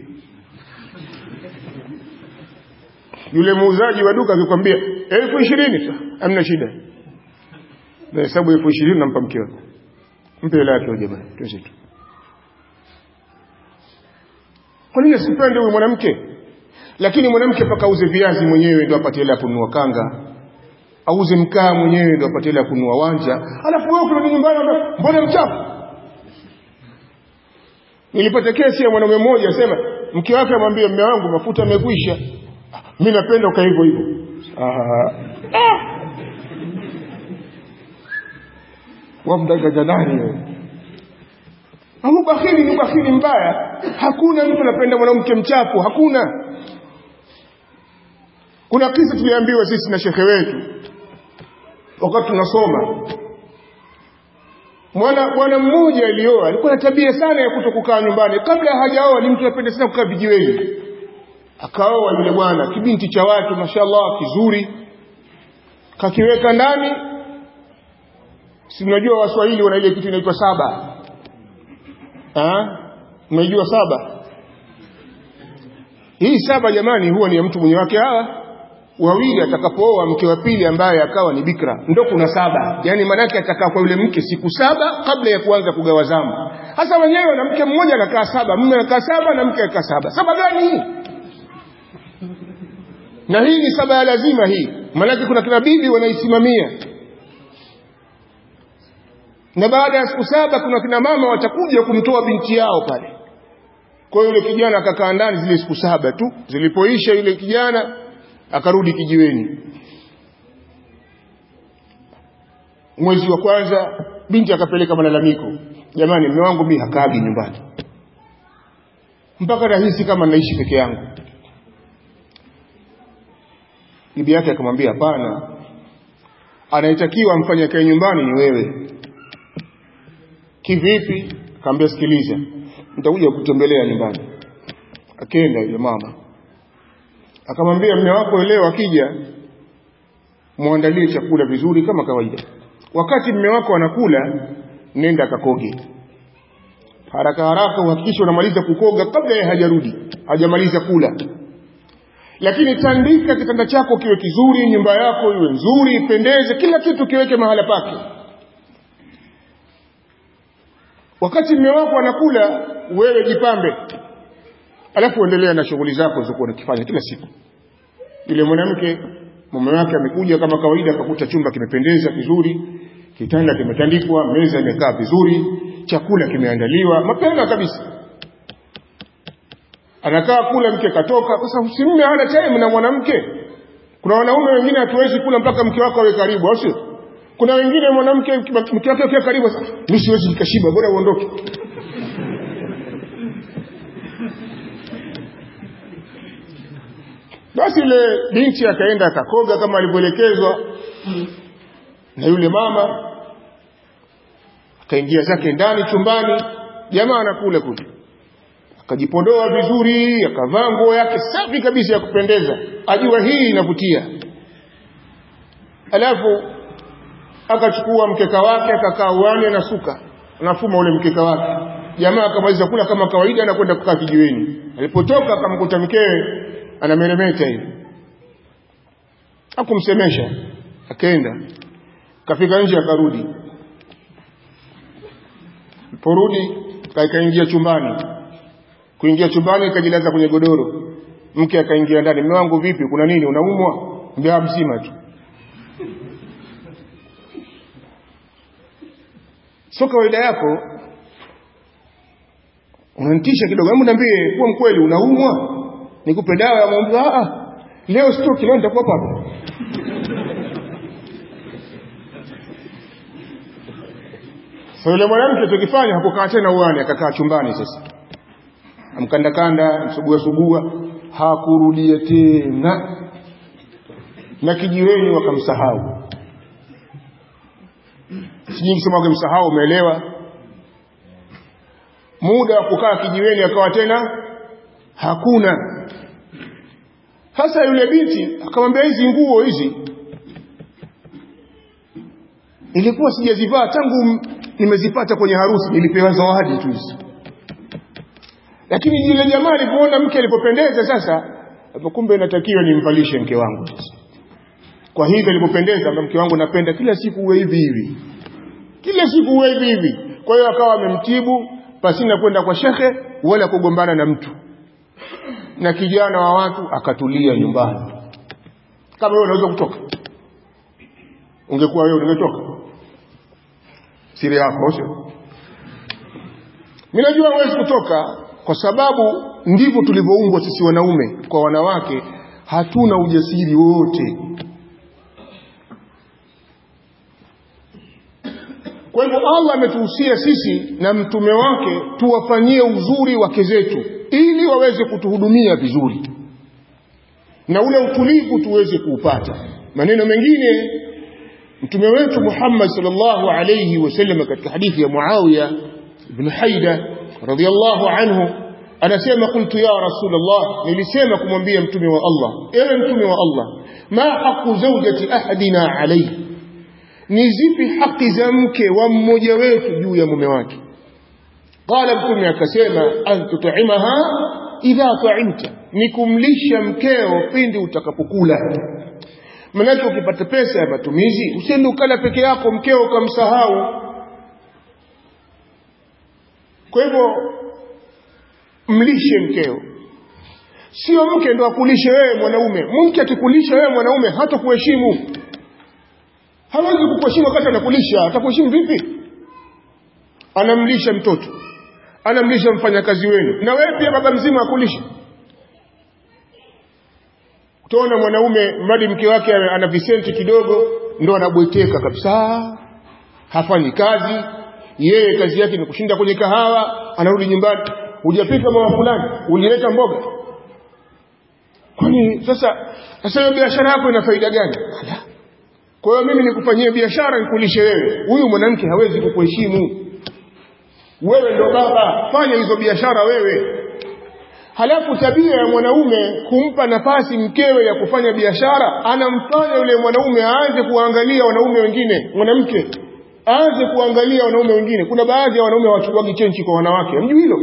yule muuzaji wa duka akikwambia elfu ishirini hamna shida na hesabu elfu ishirini nampa mke wako mpe hela yake jamani twende tu kwa nini asipende huyu mwanamke lakini mwanamke mpaka auze viazi mwenyewe ndio apate hela ya kununua kanga auze mkaa mwenyewe ndio apate hela ya kununua wanja alafu wewe ukirudi nyumbani mbona mchafu nilipata kesi ya mwanaume mmoja asema mke wake amwambia mume wangu mafuta yamekwisha mimi napenda uka hivyo hivyo ah. wamdanganya nani wewe au bakhili ni bakhili mbaya hakuna mtu anapenda mwanamke mchafu hakuna kuna kisa tuliambiwa sisi na shekhe wetu wakati tunasoma mwana bwana mmoja alioa alikuwa na tabia sana ya kuto kukaa nyumbani kabla hajaoa ni mtu anapenda sana kukaa vijiweni akaoa yule bwana kibinti cha watu mashallah kizuri kakiweka ndani si mnajua waswahili wana ile kitu inaitwa saba mnajua saba hii saba jamani huwa ni ya mtu mwenye wake hawa wawili atakapooa mke wa pili ambaye akawa ni bikra ndo kuna saba yaani maanake atakaa kwa yule mke siku saba kabla ya kuanza kugawa zamu hasa wenyewe na mke mmoja anakaa saba mume anakaa saba na mke anakaa saba saba gani hii na hii ni saba ya lazima hii maanake kuna kina bibi wanaisimamia na baada ya siku saba kuna kina mama watakuja kumtoa binti yao pale kwa hiyo yule kijana akakaa ndani zile siku saba tu zilipoisha yule kijana akarudi kijiweni mwezi wa kwanza binti akapeleka malalamiko jamani mume wangu mimi hakaagi nyumbani mpaka rahisi kama naishi peke yangu bibi yake akamwambia hapana anayetakiwa amfanye kae nyumbani ni wewe kivipi akamwambia sikiliza nitakuja kutembelea nyumbani akenda yule mama akamwambia mme wako leo akija muandalie chakula vizuri kama kawaida wakati mme wako anakula nenda akakoge haraka haraka uhakikishe unamaliza kukoga kabla yeye hajarudi hajamaliza kula lakini tandika kitanda chako kiwe kizuri nyumba yako iwe nzuri ipendeze kila kitu kiweke mahala pake wakati mme wako anakula wewe jipambe alafu endelea na shughuli zako zilizokuwa unakifanya kila siku yule mwanamke mume wake amekuja kama kawaida akakuta chumba kimependeza vizuri kitanda kimetandikwa meza imekaa vizuri chakula kimeandaliwa mapema kabisa anakaa kula mke katoka sasa usimme hana time na mwanamke kuna wanaume wengine hatuwezi kula mpaka mke wako awe karibu au sio kuna wengine mwanamke mke wake akiwa karibu sasa mimi siwezi nikashiba bora uondoke basi ile binti akaenda akakoga kama alivyoelekezwa na yule mama akaingia zake ndani chumbani jamaa anakula kule akajipondoa vizuri akavaa nguo yake safi kabisa ya kupendeza ajua hii inavutia alafu akachukua mkeka wake akakaa uani anasuka anafuma ule mkeka wake jamaa akamaliza kula kama kawaida na kwenda kukaa kijiweni alipotoka akamkuta mkewe anameremeta hivi akumsemesha akaenda kafika nje akarudi porudi kaingia chumbani kuingia chumbani akajilaza kwenye godoro mke akaingia ndani mume wangu vipi kuna nini unaumwa mbea mzima tu sio kawaida yako unanitisha kidogo hebu niambie kuwa mkweli unaumwa nikupe dawa ya maumivu ah leo stroke leo nitakuwa hapa so yule mwanamke tukifanya hakukaa tena uani akakaa chumbani sasa amkandakanda msugua sugua hakurudia tena na kijiweni wakamsahau sijui kusema wakamsahau umeelewa muda wa kukaa kijiweni akawa tena hakuna sasa yule binti akamwambia hizi nguo hizi nilikuwa sijazivaa tangu nimezipata kwenye harusi nilipewa zawadi tu hizi lakini yule jamaa alipoona mke alipopendeza sasa hapo kumbe inatakiwa nimvalishe mke wangu sasa kwa hivyo alipopendeza mke wangu napenda kila siku uwe hivi hivi kila siku uwe hivi hivi kwa hiyo akawa amemtibu pasina kwenda kwa shekhe wala kugombana na mtu na kijana wa watu akatulia nyumbani kama wewe unaweza kutoka ungekuwa wewe ungetoka siri yako sio mimi najua huwezi kutoka kwa sababu ndivyo tulivyoumbwa sisi wanaume kwa wanawake hatuna ujasiri wote kwa hivyo Allah ametuhusia sisi na mtume wake tuwafanyie uzuri wake zetu ili waweze kutuhudumia vizuri na ule utulivu tuweze kuupata maneno mengine mtume wetu Muhammad sallallahu alayhi wasallam katika hadithi ya Muawiya ibn Haida radiyallahu anhu anasema qultu ya rasulullah nilisema kumwambia mtume wa Allah ewe mtume wa Allah ma haqu zawjati ahadina alayhi ni zipi haki za mke wa mmoja wetu juu ya mume wake qala mtume akasema an tut'imaha idha ta'imta ni kumlisha mkeo pindi utakapokula manake ukipata pesa ya matumizi usiende ukala peke yako mkeo ukamsahau kwa hivyo mlishe mkeo sio mke ndo akulishe wewe mwanaume mke akikulisha wewe mwanaume hata kuheshimu hawezi kukuheshimu wakati anakulisha atakuheshimu vipi anamlisha mtoto anamlisha mfanyakazi wenu na wewe pia baba mzima akulisha utaona mwanaume mradi mke wake ana visenti kidogo ndo anabweteka kabisa hafanyi kazi yeye kazi yake ni kushinda kwenye kahawa anarudi nyumbani hujapika mama fulani ulileta mboga kwani sasa sasa hiyo biashara yako ina faida gani kwa hiyo mimi nikufanyie biashara nikulishe wewe huyu mwanamke hawezi kukuheshimu wewe ndo baba fanya hizo biashara wewe halafu tabia ya mwanaume kumpa nafasi mkewe ya kufanya biashara anamfanya yule mwanaume aanze kuangalia wanaume wengine mwanamke aanze kuangalia wanaume wengine kuna baadhi ya wanaume hawachukuagi chenchi kwa wanawake mjui hilo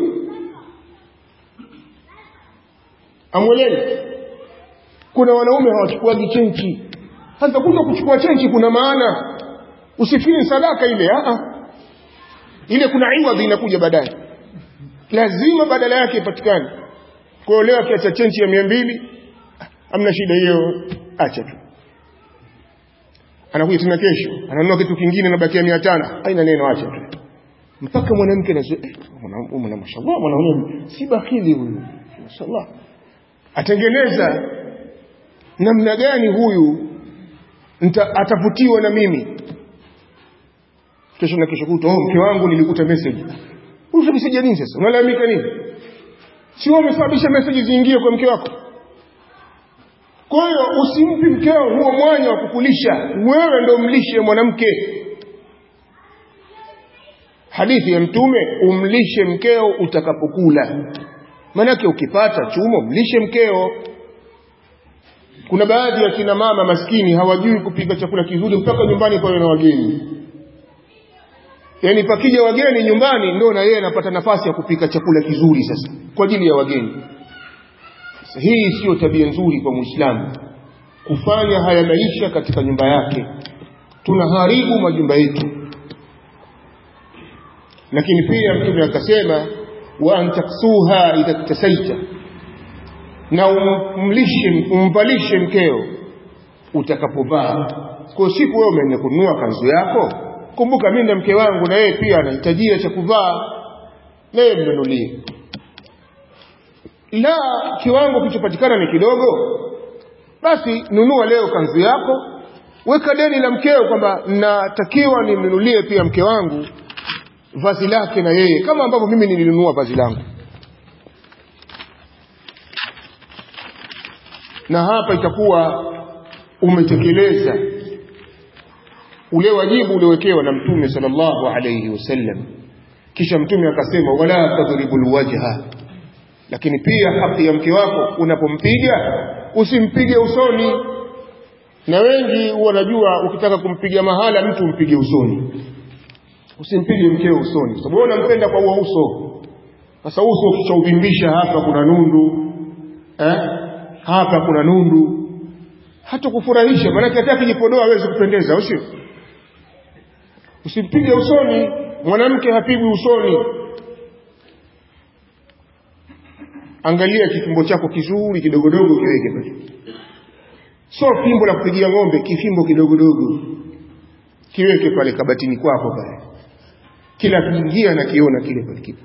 amweleni kuna wanaume hawachukuagi chenchi hata kuja kuchukua chenchi kuna maana usifikiri sadaka ile a ile kuna iwadhi inakuja baadaye lazima badala yake ipatikane kwa hiyo leo akiacha chenchi ya mia mbili amna shida hiyo acha tu anakuja tena kesho ananunua kitu kingine nabakia mia tano haina neno acha tu mpaka mwanamke na mashallah mwanaume si bakili huyu mashallah atengeneza namna gani huyu nta, atavutiwa na mimi kesho na kesho kuto oh, mke wangu nilikuta message huyu message nini sasa unalalamika nini si wewe umesababisha message ziingie kwa mke wako kwa hiyo usimpi mkeo huo mwanya wa kukulisha wewe ndo mlishe mwanamke hadithi ya mtume umlishe mkeo utakapokula manake ukipata chumo mlishe mkeo kuna baadhi ya kina mama maskini hawajui kupika chakula kizuri mpaka nyumbani pawe na wageni yaani pakija wageni nyumbani ndio na yeye anapata nafasi ya kupika chakula kizuri sasa kwa ajili ya wageni sasa hii siyo tabia nzuri kwa muislamu kufanya haya maisha katika nyumba yake tunaharibu majumba yetu lakini pia mtume akasema wa antaksuha idha ktasaita na umlishe umvalishe mkeo utakapovaa kwa siku wewe umeenda kununua kanzu yako kumbuka mimi na mke wangu na yeye pia anahitajia cha kuvaa na yeye mnunulie la kiwango kilichopatikana ni kidogo basi nunua leo kanzu yako weka deni la mkeo kwamba natakiwa nimnunulie pia mke wangu vazi lake na yeye kama ambavyo mimi nilinunua vazi langu na hapa itakuwa umetekeleza ule wajibu uliowekewa na mtume sallallahu alayhi wasallam kisha mtume akasema wala tadribul wajha lakini pia haki ya mke wako unapompiga usimpige usoni na wengi wanajua ukitaka kumpiga mahala mtu mpige usoni usimpige mkeo usoni sababu wewe unampenda kwa huo uso sasa uso ukishauvimbisha hapa kuna nundu eh? hapa kuna nundu hata kufurahisha maanake hata akijipodoa hawezi kupendeza au sio usimpige usoni mwanamke hapigwi usoni angalia kifimbo chako kizuri kidogodogo kiweke pale so fimbo la kupigia ng'ombe kifimbo kidogodogo kiweke pale kabatini kwako pale kila kiingia na kiona kile pale kipo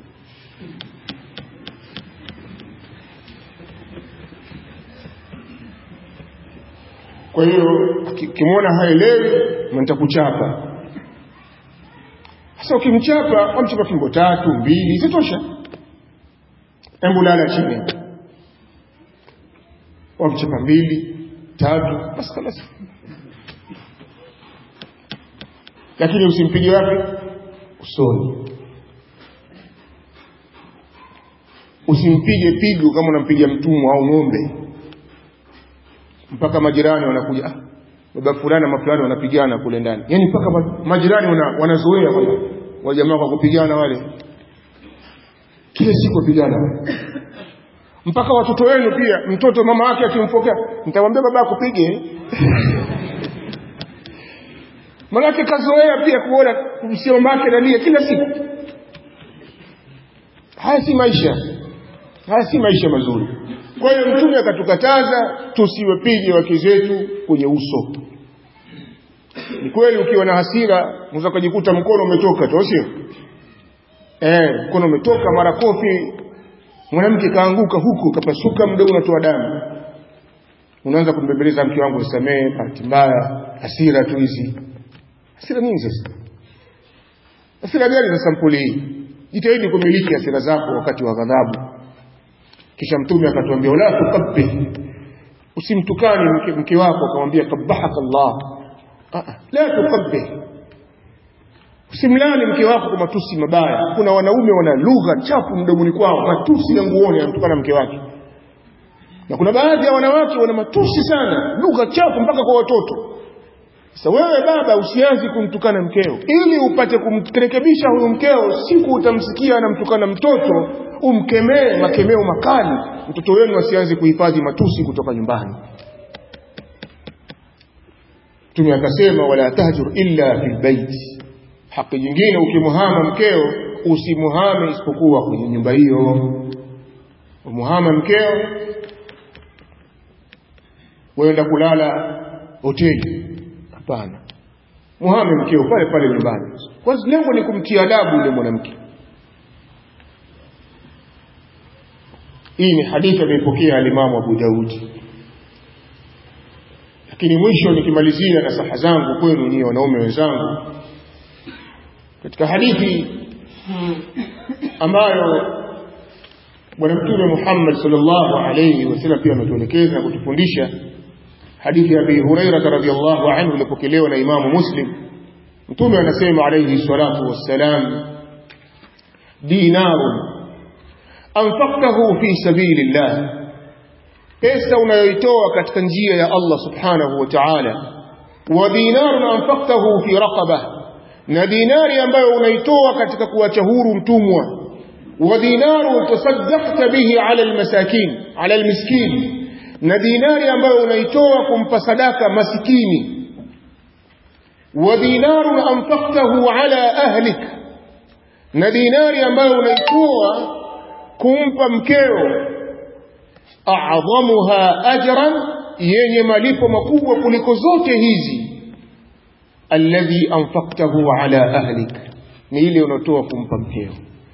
kwa hiyo ukimwona haelewi nitakuchapa sasa ukimchapa wamchapa fimbo tatu mbili zitosha hebu lala chini wamchapa mbili tatu basi kalasi lakini usimpige wapi usoni usimpige pigo kama unampiga mtumwa au ng'ombe mpaka majirani wanakuja ah, baba fulani na fulani wanapigana kule ndani yani mpaka ma- majirani wana, wanazoea kwamba wajamaa kwa kupigana wale kila siku wapigana wale mpaka watoto wenu pia mtoto mama yake akimpokea nitamwambia baba akupige manake kazoea pia kuona kumsia mama yake nalia kila siku haya si maisha haya si maisha mazuri kwa hiyo mtume akatukataza tusiwapige wake zetu kwenye uso ni kweli ukiwa na hasira unaweza kujikuta mkono umetoka tu sio eh mkono umetoka mara kofi mwanamke kaanguka huku kapasuka mdomo unatoa damu unaanza kumbembeleza mke wangu nisamee bahati mbaya hasira tu hizi hasira nini sasa hasira gani za sampuli hii jitahidi kumiliki hasira zako wakati wa ghadhabu kisha mtume akatuambia wala tukabbi usimtukani mke, mke wako akamwambia kabahaka Allah Ah, ah, la tukabbi usimlani mke wako kwa matusi mabaya kuna wanaume wana lugha chafu mdomoni kwao matusi na nguoni anamtukana mke wake na kuna baadhi ya wanawake wana matusi sana lugha chafu mpaka kwa watoto sasa wewe baba usianze kumtukana mkeo ili upate kumrekebisha huyu mkeo siku utamsikia anamtukana mtoto umkemee makemeo makali mtoto wenu asianze kuhifadhi matusi kutoka nyumbani Mtume akasema wala tahjur illa fil bait haki nyingine ukimuhama mkeo usimuhame isipokuwa kwenye nyumba hiyo umuhama mkeo waenda kulala hoteli hapana muhame mkeo pale pale nyumbani kwanza lengo ni kumtia adabu yule mwanamke hii ni hadithi ameipokea alimamu Abu Daudi lakini mwisho nikimalizia na saha zangu kwenu nyinyi wanaume wenzangu katika hadithi ambayo bwana mtume Muhammad sallallahu alayhi wasallam pia ametuelekeza na kutufundisha hadithi ya Abi Hurairah radhiyallahu anhu iliyopokelewa na Imamu Muslim mtume anasema alayhi salatu wassalam dinarun anfaqtahu fi sabilillah pesa unayoitoa katika njia ya Allah subhanahu wa ta'ala wa dinarun anfaqtahu fi raqabah na dinari ambayo unaitoa katika kuacha huru mtumwa wa dinaru tasaddaqta bihi ala almasakin ala almiskin na dinari ambayo unaitoa kumpa sadaka masikini wa dinaru anfaqtahu ala ahlik na dinari ambayo unaitoa kumpa mkeo a'dhamuha ajran yenye malipo makubwa kuliko zote hizi alladhi anfaqtahu ala ahlik ni ile unaotoa kumpa mkeo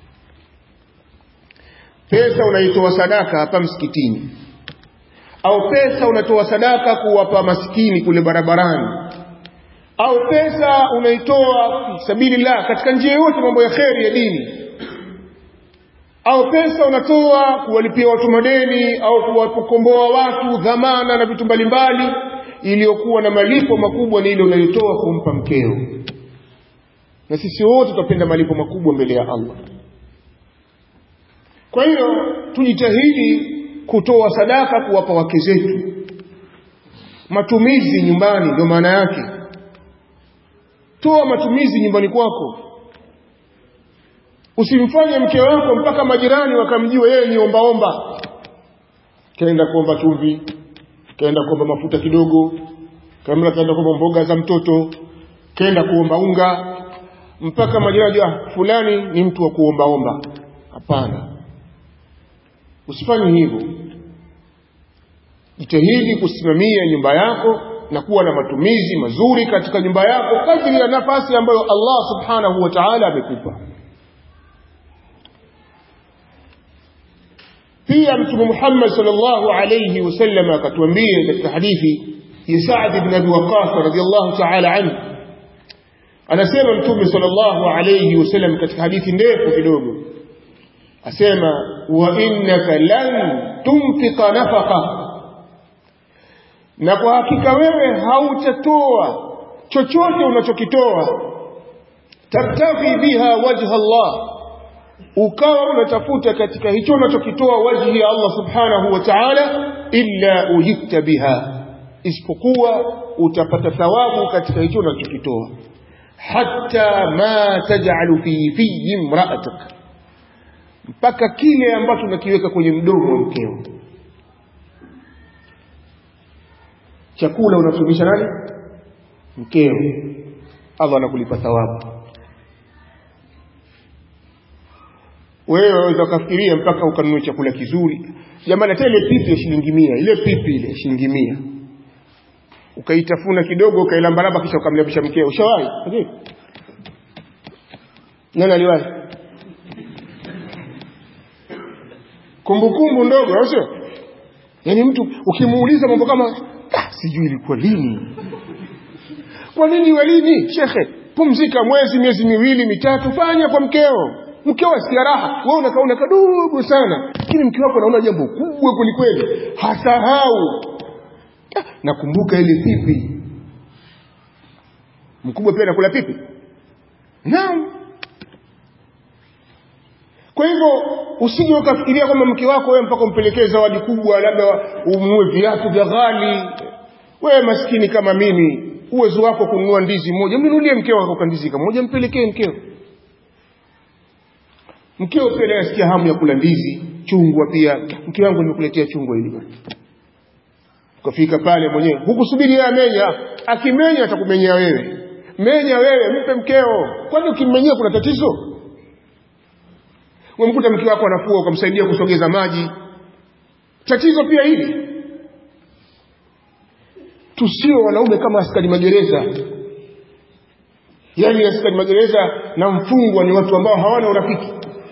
pesa unaitoa sadaka hapa msikitini au pesa unatoa sadaka kuwapa maskini kule barabarani au pesa unaitoa sabilillah katika njia yote mambo ya kheri ya dini au pesa unatoa kuwalipia watu madeni au kuwakomboa watu dhamana na vitu mbalimbali iliyokuwa na malipo makubwa ni ile unayotoa kumpa mkeo na sisi wote tutapenda malipo makubwa mbele ya Allah kwa hiyo tujitahidi kutoa sadaka kuwapa wake zetu matumizi nyumbani ndio maana yake toa matumizi nyumbani kwako usimfanye mke wako mpaka majirani wakamjua yeye ni ombaomba kaenda kuomba chumvi kaenda kuomba mafuta kidogo kamla kaenda kuomba mboga za mtoto kaenda kuomba unga mpaka majirani ah fulani ni mtu wa kuombaomba hapana usifanye hivyo jitahidi kusimamia nyumba yako na kuwa na matumizi mazuri katika nyumba yako kadri ya nafasi ambayo Allah subhanahu wa ta'ala amekupa pia mtume Muhammad sallallahu alayhi wasallam akatuambia katika hadithi ya Sa'd ibn Abi Waqqas radhiyallahu ta'ala anhu anasema mtume sallallahu alayhi wasallam katika hadithi ndefu kidogo asema wa innaka lan tunfika nafaqa na kwa hakika wewe hautatoa chochote unachokitoa tabtaghi biha wajha Allah ukawa unatafuta katika hicho unachokitoa wajhi ya Allah subhanahu wa ta'ala illa ujibta biha isipokuwa utapata thawabu katika hicho unachokitoa hatta ma taj'alu fi fi imra'atik mpaka kile ambacho unakiweka kwenye mdomo wa mkeo chakula unafundisha nani mkeo Allah anakulipa thawabu wewe waweza ukafikiria mpaka ukanunua chakula kizuri jamani hata ile pipi ya shilingi mia ile pipi ile shilingi mia ukaitafuna kidogo ukailambalamba kisha ukamlabisha mkeo ushawahi okay. nani aliwahi kumbukumbu ndogo au sio yaani mtu ukimuuliza mambo kama ah, sijui ilikuwa lini kwa nini iwe lini shekhe pumzika mwezi miezi miwili mitatu fanya kwa mkeo mkeo asikia raha wewe unakaona kadogo sana lakini mke wako anaona jambo kubwa kwelikweli hasahau Ah, nakumbuka ile pipi mkubwa pia anakula pipi naam kwa hivyo usije ukafikiria kwamba mke wako wewe mpaka umpelekee zawadi kubwa labda umnunue viatu vya ghali wewe maskini kama mimi uwezo wako kununua ndizi moja mnunulie mkeo wako kandizi moja mpelekee mkeo mkeo pia naye asikia hamu ya kula ndizi chungwa pia mke wangu nimekuletea chungwa hili bwana ukafika pale mwenyewe hukusubiri yeye amenya akimenya atakumenyea wewe menya wewe mpe mkeo kwani ukimmenyea kuna tatizo umemkuta mke wako anafua ukamsaidia kusogeza maji tatizo pia hili tusio wanaume kama askari magereza yaani askari magereza na mfungwa ni watu ambao hawana urafiki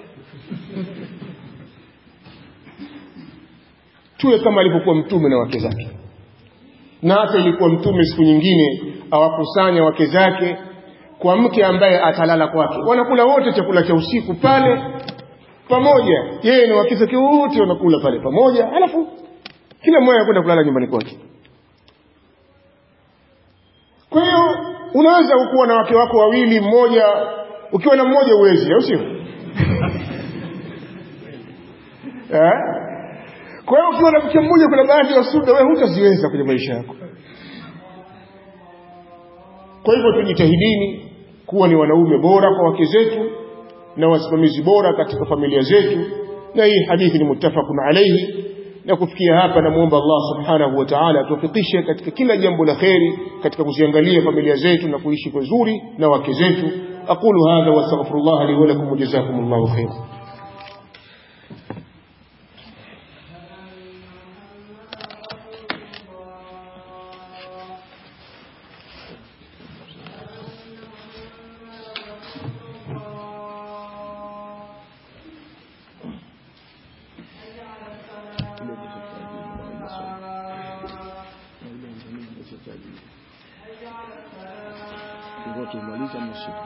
tuwe kama alivyokuwa mtume na wake zake na hata ilikuwa mtume siku nyingine awakusanya wake zake kwa mke ambaye atalala kwake wanakula wote chakula cha usiku pale pamoja yeye na wake zake wote wanakula pale pamoja alafu kila mmoja anakwenda kulala nyumbani kwake kwa hiyo unaweza kuwa na wake wako wawili mmoja ukiwa na mmoja uwezi au sio eh kwa hiyo ukiwa na mke mmoja kuna baadhi ya sunna wewe hutaziweza kwenye maisha yako kwa hivyo tujitahidini kuwa ni wanaume bora kwa wake zetu na wasimamizi bora katika familia zetu na hii hadithi ni muttafaqun alayhi na kufikia hapa namuomba Allah subhanahu wa ta'ala atufikishe katika kila jambo la kheri katika kuziangalia familia zetu na kuishi vizuri na wake zetu aqulu hadha wa astaghfirullah li wa lakum wa jazakumullahu khairan tumaliza mashika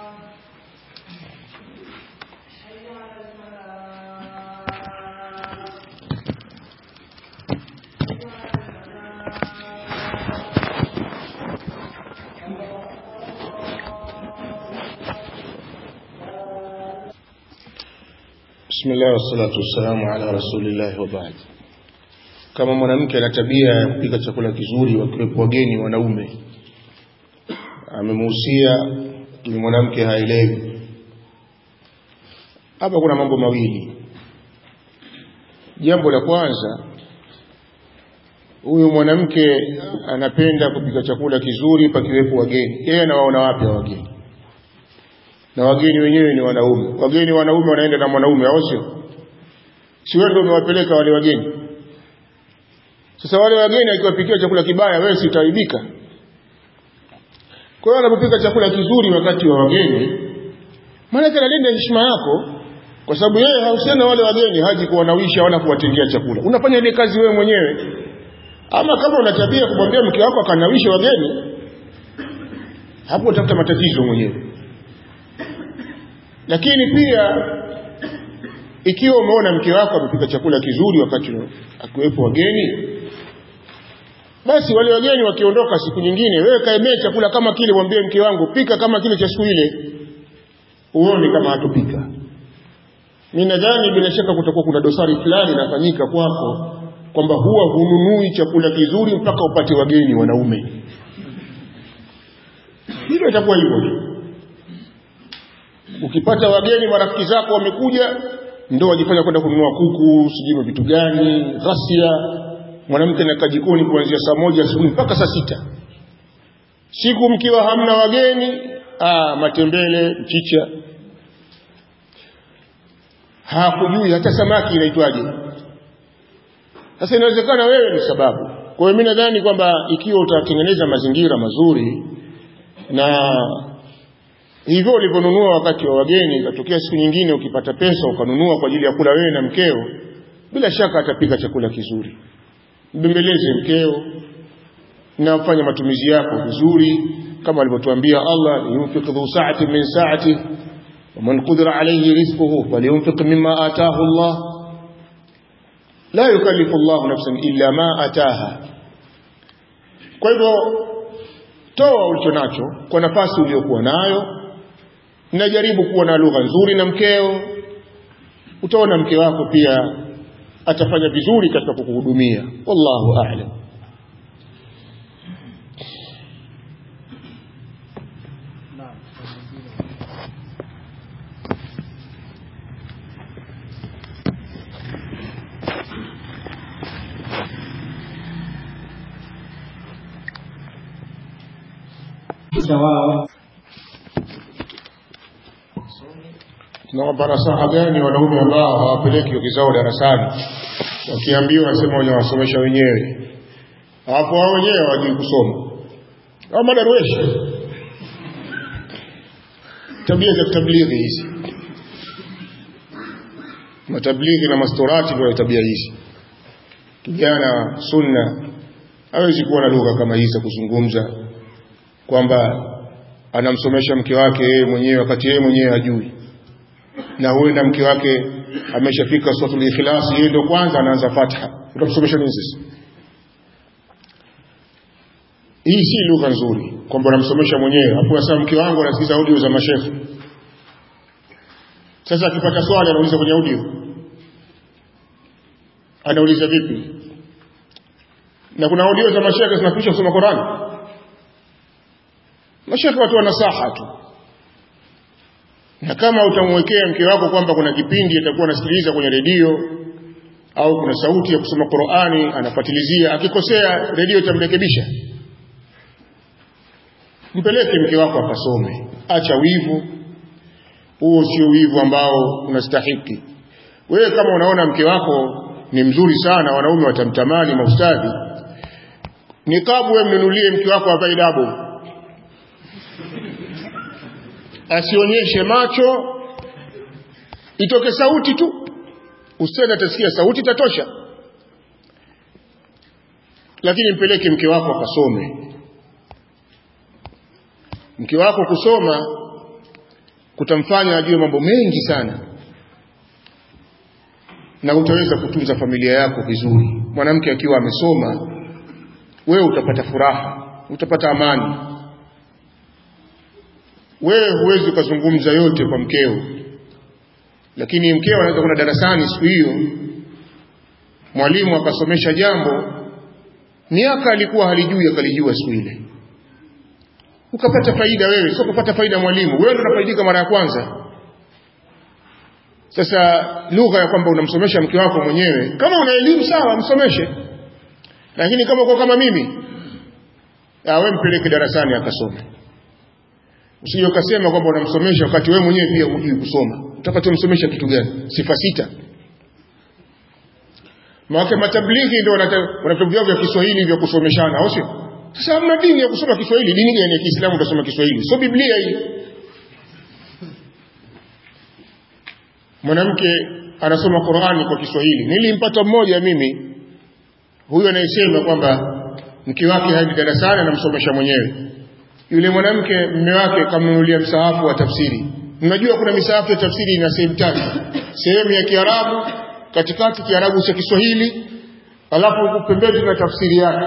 Bismillah wassalatu wassalamu ala rasulillah wa ba'd. Kama mwanamke ana tabia ya kupika chakula kizuri wakiwepo wageni wanaume, amemuhusia ni mwanamke haelewi. Hapa kuna mambo mawili. Jambo la kwanza, huyu mwanamke anapenda kupika chakula kizuri pakiwepo wageni. Yeye anawaona wapi hao wageni? na wageni wenyewe ni wanaume. Wageni wanaume wanaenda na mwanaume, au sio? Si wewe ndio umewapeleka wale wageni? Sasa wale wageni akiwapikia chakula kibaya, wewe si utaibika? Kwa hiyo anapopika chakula kizuri wakati wa wageni, maana analinda heshima yako, kwa sababu yeye hahusiana wale wageni, haji kuwanawisha wala kuwatengea chakula. Unafanya ile kazi wewe mwenyewe. Ama kama una tabia kumwambia mke wako akanawisha wageni, hapo utafuta matatizo mwenyewe lakini pia ikiwa umeona mke wako amepika chakula kizuri wakati akiwepo wageni basi wale wageni wakiondoka siku nyingine wewe kaemee chakula kama kile mwambie mke wangu pika kama kile cha siku ile uone kama hatupika mi nadhani bila shaka kutakuwa kuna dosari fulani inafanyika kwako kwamba huwa hununui chakula kizuri mpaka upate wageni wanaume hilo itakuwa hivyo tu ukipata wageni marafiki zako wamekuja ndo wajifanya kwenda kununua kuku sijui vitu gani ghasia mwanamke anakaa jikoni kuanzia saa moja asubuhi mpaka saa sita siku mkiwa hamna wageni aa, matembele mchicha hakujui hata samaki inaitwaje sasa inawezekana wewe ni sababu kwa hiyo mimi nadhani kwamba ikiwa utatengeneza mazingira mazuri na hivyo ulivyonunua wakati wa wageni ikatokea siku nyingine ukipata pesa ukanunua kwa ajili ya kula wewe na mkeo bila shaka atapika chakula kizuri mbembeleze mkeo na fanya matumizi yako vizuri kama alivyotuambia Allah yunfiq dhu sa'ati min sa'ati ومن قدر عليه رزقه فلينفق مما آتاه الله لا يكلف الله نفسا إلا ما آتاها kwa hivyo toa ulicho nacho kwa nafasi uliyokuwa nayo na jaribu kuwa na lugha nzuri na mkeo utaona mke wako pia atafanya vizuri katika kukuhudumia wallahu a'lam wao tunawapa nasaha gani wanaume ambao hawapeleki wake zao darasani wakiambiwa wanasema wanawasomesha wenyewe hapo wao wenyewe hawajui kusoma au madarueshi tabia za tablighi hizi matablighi na mastorati ndio tabia hizi kijana sunna hawezi kuwa na lugha kama hizi za kuzungumza kwamba anamsomesha mke wake yeye mwenyewe wakati yeye mwenyewe hajui na huenda mke wake ameshafika suratul ikhlas yeye ndio kwanza anaanza fatha utamsomesha nini sasa hii si lugha nzuri kwamba unamsomesha mwenyewe hapo sasa mke wangu anasikiza audio za mashehe sasa akipata swali anauliza kwenye audio anauliza vipi na kuna audio za mashehe zinafundisha kusoma Qur'an mashehe watu wanasaha tu na kama utamwekea mke wako kwamba kuna kipindi atakuwa anasikiliza kwenye redio au kuna sauti ya kusoma Qur'ani anafuatilizia akikosea redio itamrekebisha mpeleke mke wako akasome acha wivu huo sio wivu ambao unastahiki wewe kama unaona mke wako ni mzuri sana wanaume watamtamani maustadhi nikabu wewe mnunulie mke wako avae dabo asionyeshe macho itoke sauti tu ustadhi atasikia sauti tatosha lakini mpeleke mke wako akasome mke wako kusoma kutamfanya ajue mambo mengi sana na utaweza kutunza familia yako vizuri mwanamke akiwa amesoma wewe utapata furaha utapata amani wewe huwezi ukazungumza yote kwa mkeo lakini mkeo anaweza kwenda darasani siku hiyo mwalimu akasomesha jambo miaka alikuwa halijui akalijua siku ile ukapata faida wewe sio kupata faida mwalimu wewe ndio unafaidika mara ya kwanza sasa lugha ya kwamba unamsomesha mke wako mwenyewe kama una elimu sawa msomeshe lakini kama uko kama mimi wewe mpeleke darasani akasome usije ukasema kwamba unamsomesha wakati wewe mwenyewe pia hujui kusoma utapata umsomesha kitu gani sifa sita maana matablighi ndio wana vitabu vyao vya Kiswahili vya kusomeshana au sio sasa hamna dini ya kusoma Kiswahili dini gani ya Kiislamu utasoma Kiswahili sio Biblia hii mwanamke anasoma Qur'ani kwa Kiswahili nilimpata mmoja mimi huyo anayesema kwamba mke wake haendi darasani anamsomesha mwenyewe yule mwanamke mume wake kamnunulia msahafu wa tafsiri mnajua kuna misahafu ya tafsiri ina sehemu tatu sehemu ya Kiarabu katikati Kiarabu cha Kiswahili alafu pembeni na tafsiri yake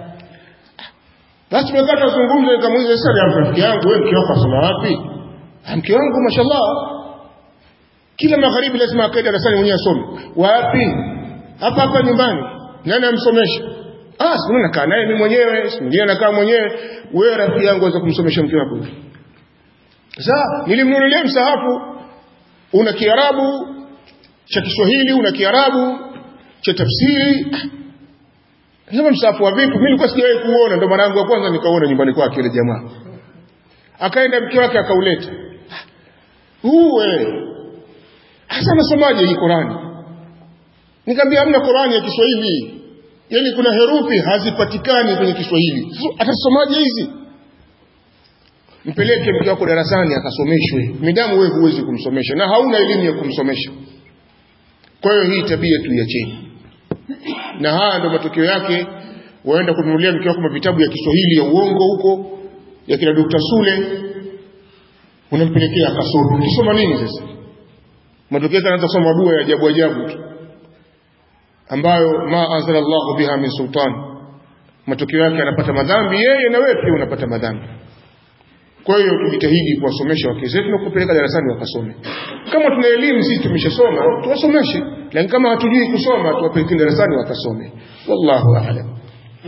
basi tumekaa tuzungumze nikamuuliza sasa rafiki yangu wewe mke wako asoma wapi mke wangu mashallah kila magharibi lazima akae darasani mwenyewe asome wapi hapa hapa nyumbani nani amsomesha ah si nakaa naye mimi mwenyewe si mwingine nakaa mwenyewe wewe rafiki yangu waweza kumsomesha mke wako sasa nilimnunulia msahafu una kiarabu cha Kiswahili una kiarabu cha tafsiri kama msahafu wa vipi mimi nilikuwa sijawahi kuona ndo mwanangu wa kwanza nikaona nyumbani kwake ile jamaa akaenda mke wake akauleta uwe hasa nasomaje hii Qurani nikamwambia hamna Qurani ya Kiswahili yani kuna herufi hazipatikani kwenye Kiswahili atasomaje hizi mpeleke mke wako darasani akasomeshwe midamu wewe huwezi kumsomesha na hauna elimu ya kumsomesha kwa hiyo hii tabia tuiacheni na haya ndo matokeo yake waenda kununulia mke wako vitabu ya Kiswahili ya uongo huko ya kina Dr. Sule unampelekea akasome ukisoma nini sasa matokeo yake anaanza kusoma dua ya ajabu ajabu tu ambayo ma anzala Allahu biha min sultan matokeo yake anapata madhambi yeye na wewe pia unapata madhambi kwa hiyo tujitahidi kuwasomesha wake zetu na kupeleka darasani wakasome kama tuna elimu sisi tumeshasoma tuwasomeshe lakini kama hatujui kusoma tuwapeleke darasani wakasome wallahu a'lam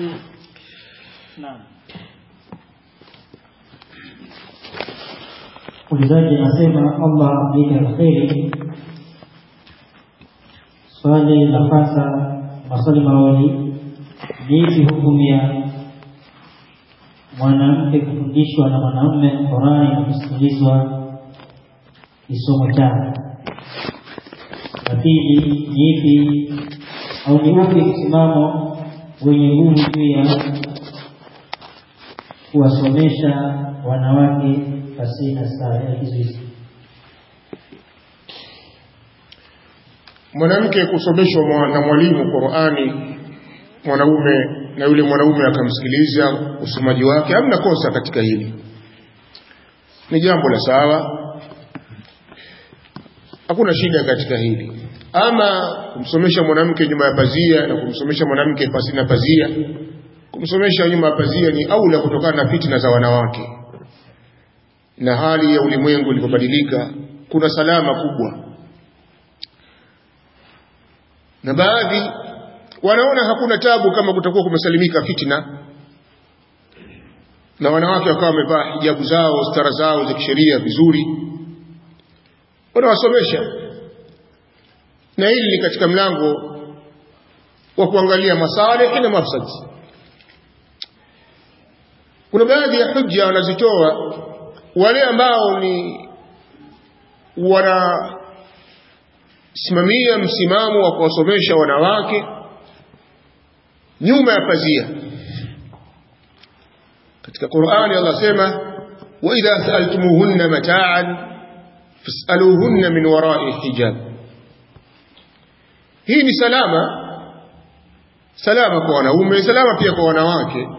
Naam. Ulizaji anasema Allah amlipe la kheri. Swali la kwanza, maswali mawili. Ni ipi hukumu ya mwanamke kufundishwa na mwanamume Qurani na kusikilizwa kisomo chake? La pili, ni ipi au ni upi msimamo wenye nguvu juu ya kuwasomesha wanawake pasina stara ya kizuizi. mwanamke kusomeshwa mwa- na mwalimu Qur'ani mwanaume na yule mwanaume akamsikiliza usomaji wake hamna kosa katika hili ni jambo la sawa hakuna shida katika hili ama kumsomesha mwanamke nyuma ya pazia na kumsomesha mwanamke pasina pazia kumsomesha nyuma ya pazia ni aula kutokana na fitna za wanawake na hali ya ulimwengu ilivyobadilika kuna salama kubwa na baadhi wanaona hakuna tabu kama kutakuwa kumesalimika fitna na wanawake wakawa wamevaa hijabu zao stara zao za kisheria vizuri wanawasomesha na hili ni katika mlango wa kuangalia masalih na mafsadi kuna baadhi ya hujja wanazitoa wale ambao ni wanasimamia msimamo wa kuwasomesha wanawake nyuma ya pazia katika Qur'ani Allah sema wa idha sa'altumuhunna mata'an fas'aluhunna min wara'i hijab hii ni salama salama kwa wanaume salama pia kwa wanawake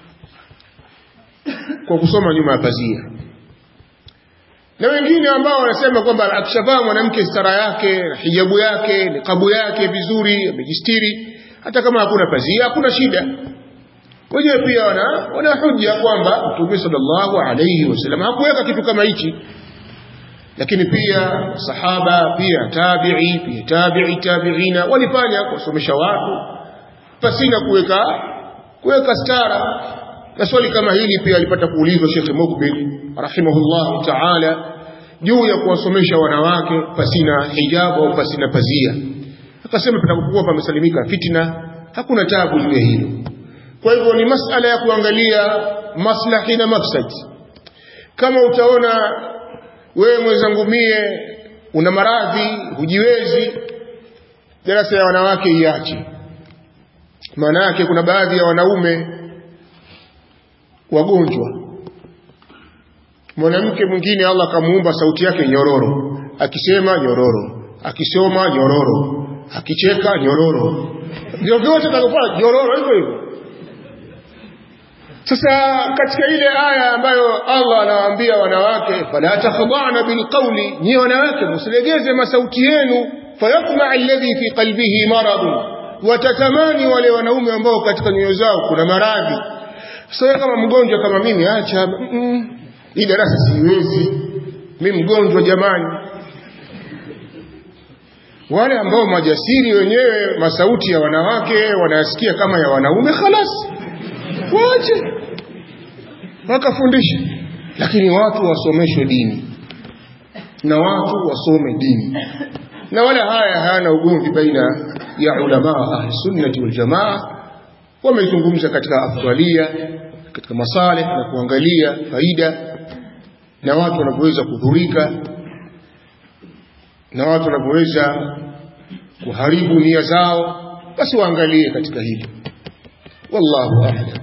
kwa kusoma nyuma ya pazia na wengine ambao wanasema kwamba akishavaa mwanamke stara yake na hijabu yake nikabu yake vizuri amejistiri hata kama hakuna pazia hakuna shida wenyewe pia wana wana hujja kwamba Mtume sallallahu alayhi wasallam hakuweka kitu kama hichi lakini pia sahaba pia tabi'i pia tabi'i tabi'ina walifanya kusomesha watu pasina kuweka kuweka stara na swali kama hili pia alipata kuulizwa Sheikh Mukbil rahimahullah ta'ala juu ya kuwasomesha wanawake pasina hijabu au pasina pazia akasema patakuwa pamesalimika fitna hakuna tabu juu ya hilo kwa hivyo ni masala ya kuangalia maslahi na mafsadi kama utaona wewe mwenzangu mie una maradhi hujiwezi darasa ya wanawake iache maana yake kuna baadhi ya wanaume wagonjwa mwanamke mwingine Allah akamuumba sauti yake nyororo akisema nyororo akisoma nyororo akicheka nyororo vyovyote atakofanya nyororo hivyo hivyo sasa katika ile aya ambayo Allah anawaambia wanawake fala takhda'na bilqawli nyi wanawake msilegeze masauti yenu fayatma alladhi fi qalbihi maradun watatamani wale wanaume ambao katika nyoyo zao kuna maradhi sasa kama mgonjwa kama mimi acha mm, hii darasa siwezi mimi mgonjwa jamani wale ambao majasiri wenyewe masauti ya wanawake wanayasikia kama ya wanaume khalas waache wakafundisha lakini watu wasomeshwe dini na watu wasome dini na wala haya hayana ugomvi baina ya ulama ahli sunnati wal jamaa wamezungumza katika afdalia katika masalih na kuangalia faida na watu wanapoweza kudhurika na watu wanapoweza kuharibu nia zao basi waangalie katika hili wallahu a'lam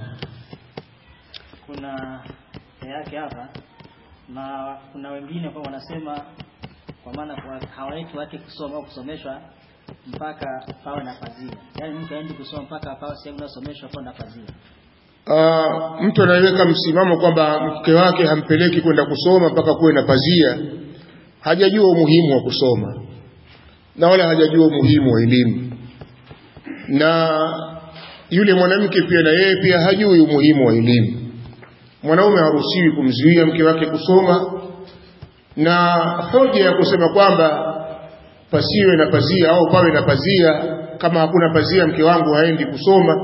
kuna yake hapa na kuna wengine kwa wanasema kwa maana kwa hawaiti wake kusoma au kusomeshwa mpaka pawe na pazia yaani mtu aendi kusoma mpaka pawe sehemu inayosomeshwa pawe na pazia uh, mtu anayeweka msimamo kwamba mke wake hampeleki kwenda kusoma mpaka kuwe na pazia hajajua umuhimu wa kusoma na wala hajajua umuhimu wa elimu na yule mwanamke pia na yeye pia hajui umuhimu wa elimu mwanaume haruhusiwi kumzuia mke wake kusoma na hoja ya kusema kwamba pasiwe na pazia au pawe na pazia kama hakuna pazia mke wangu haendi kusoma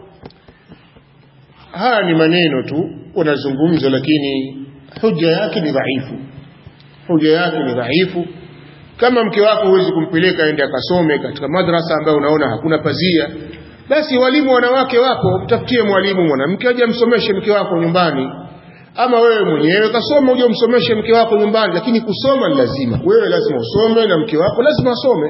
haya ni maneno tu wanazungumza lakini hoja yake ni dhaifu hoja yake ni dhaifu kama mke wako huwezi kumpeleka aende akasome katika madrasa ambayo unaona hakuna pazia basi walimu wanawake wapo mtafutie mwalimu mwanamke aje amsomeshe mke wako nyumbani ama wewe mwenyewe kasoma uje umsomeshe mke wako nyumbani lakini kusoma ni lazima wewe lazima usome na mke wako lazima asome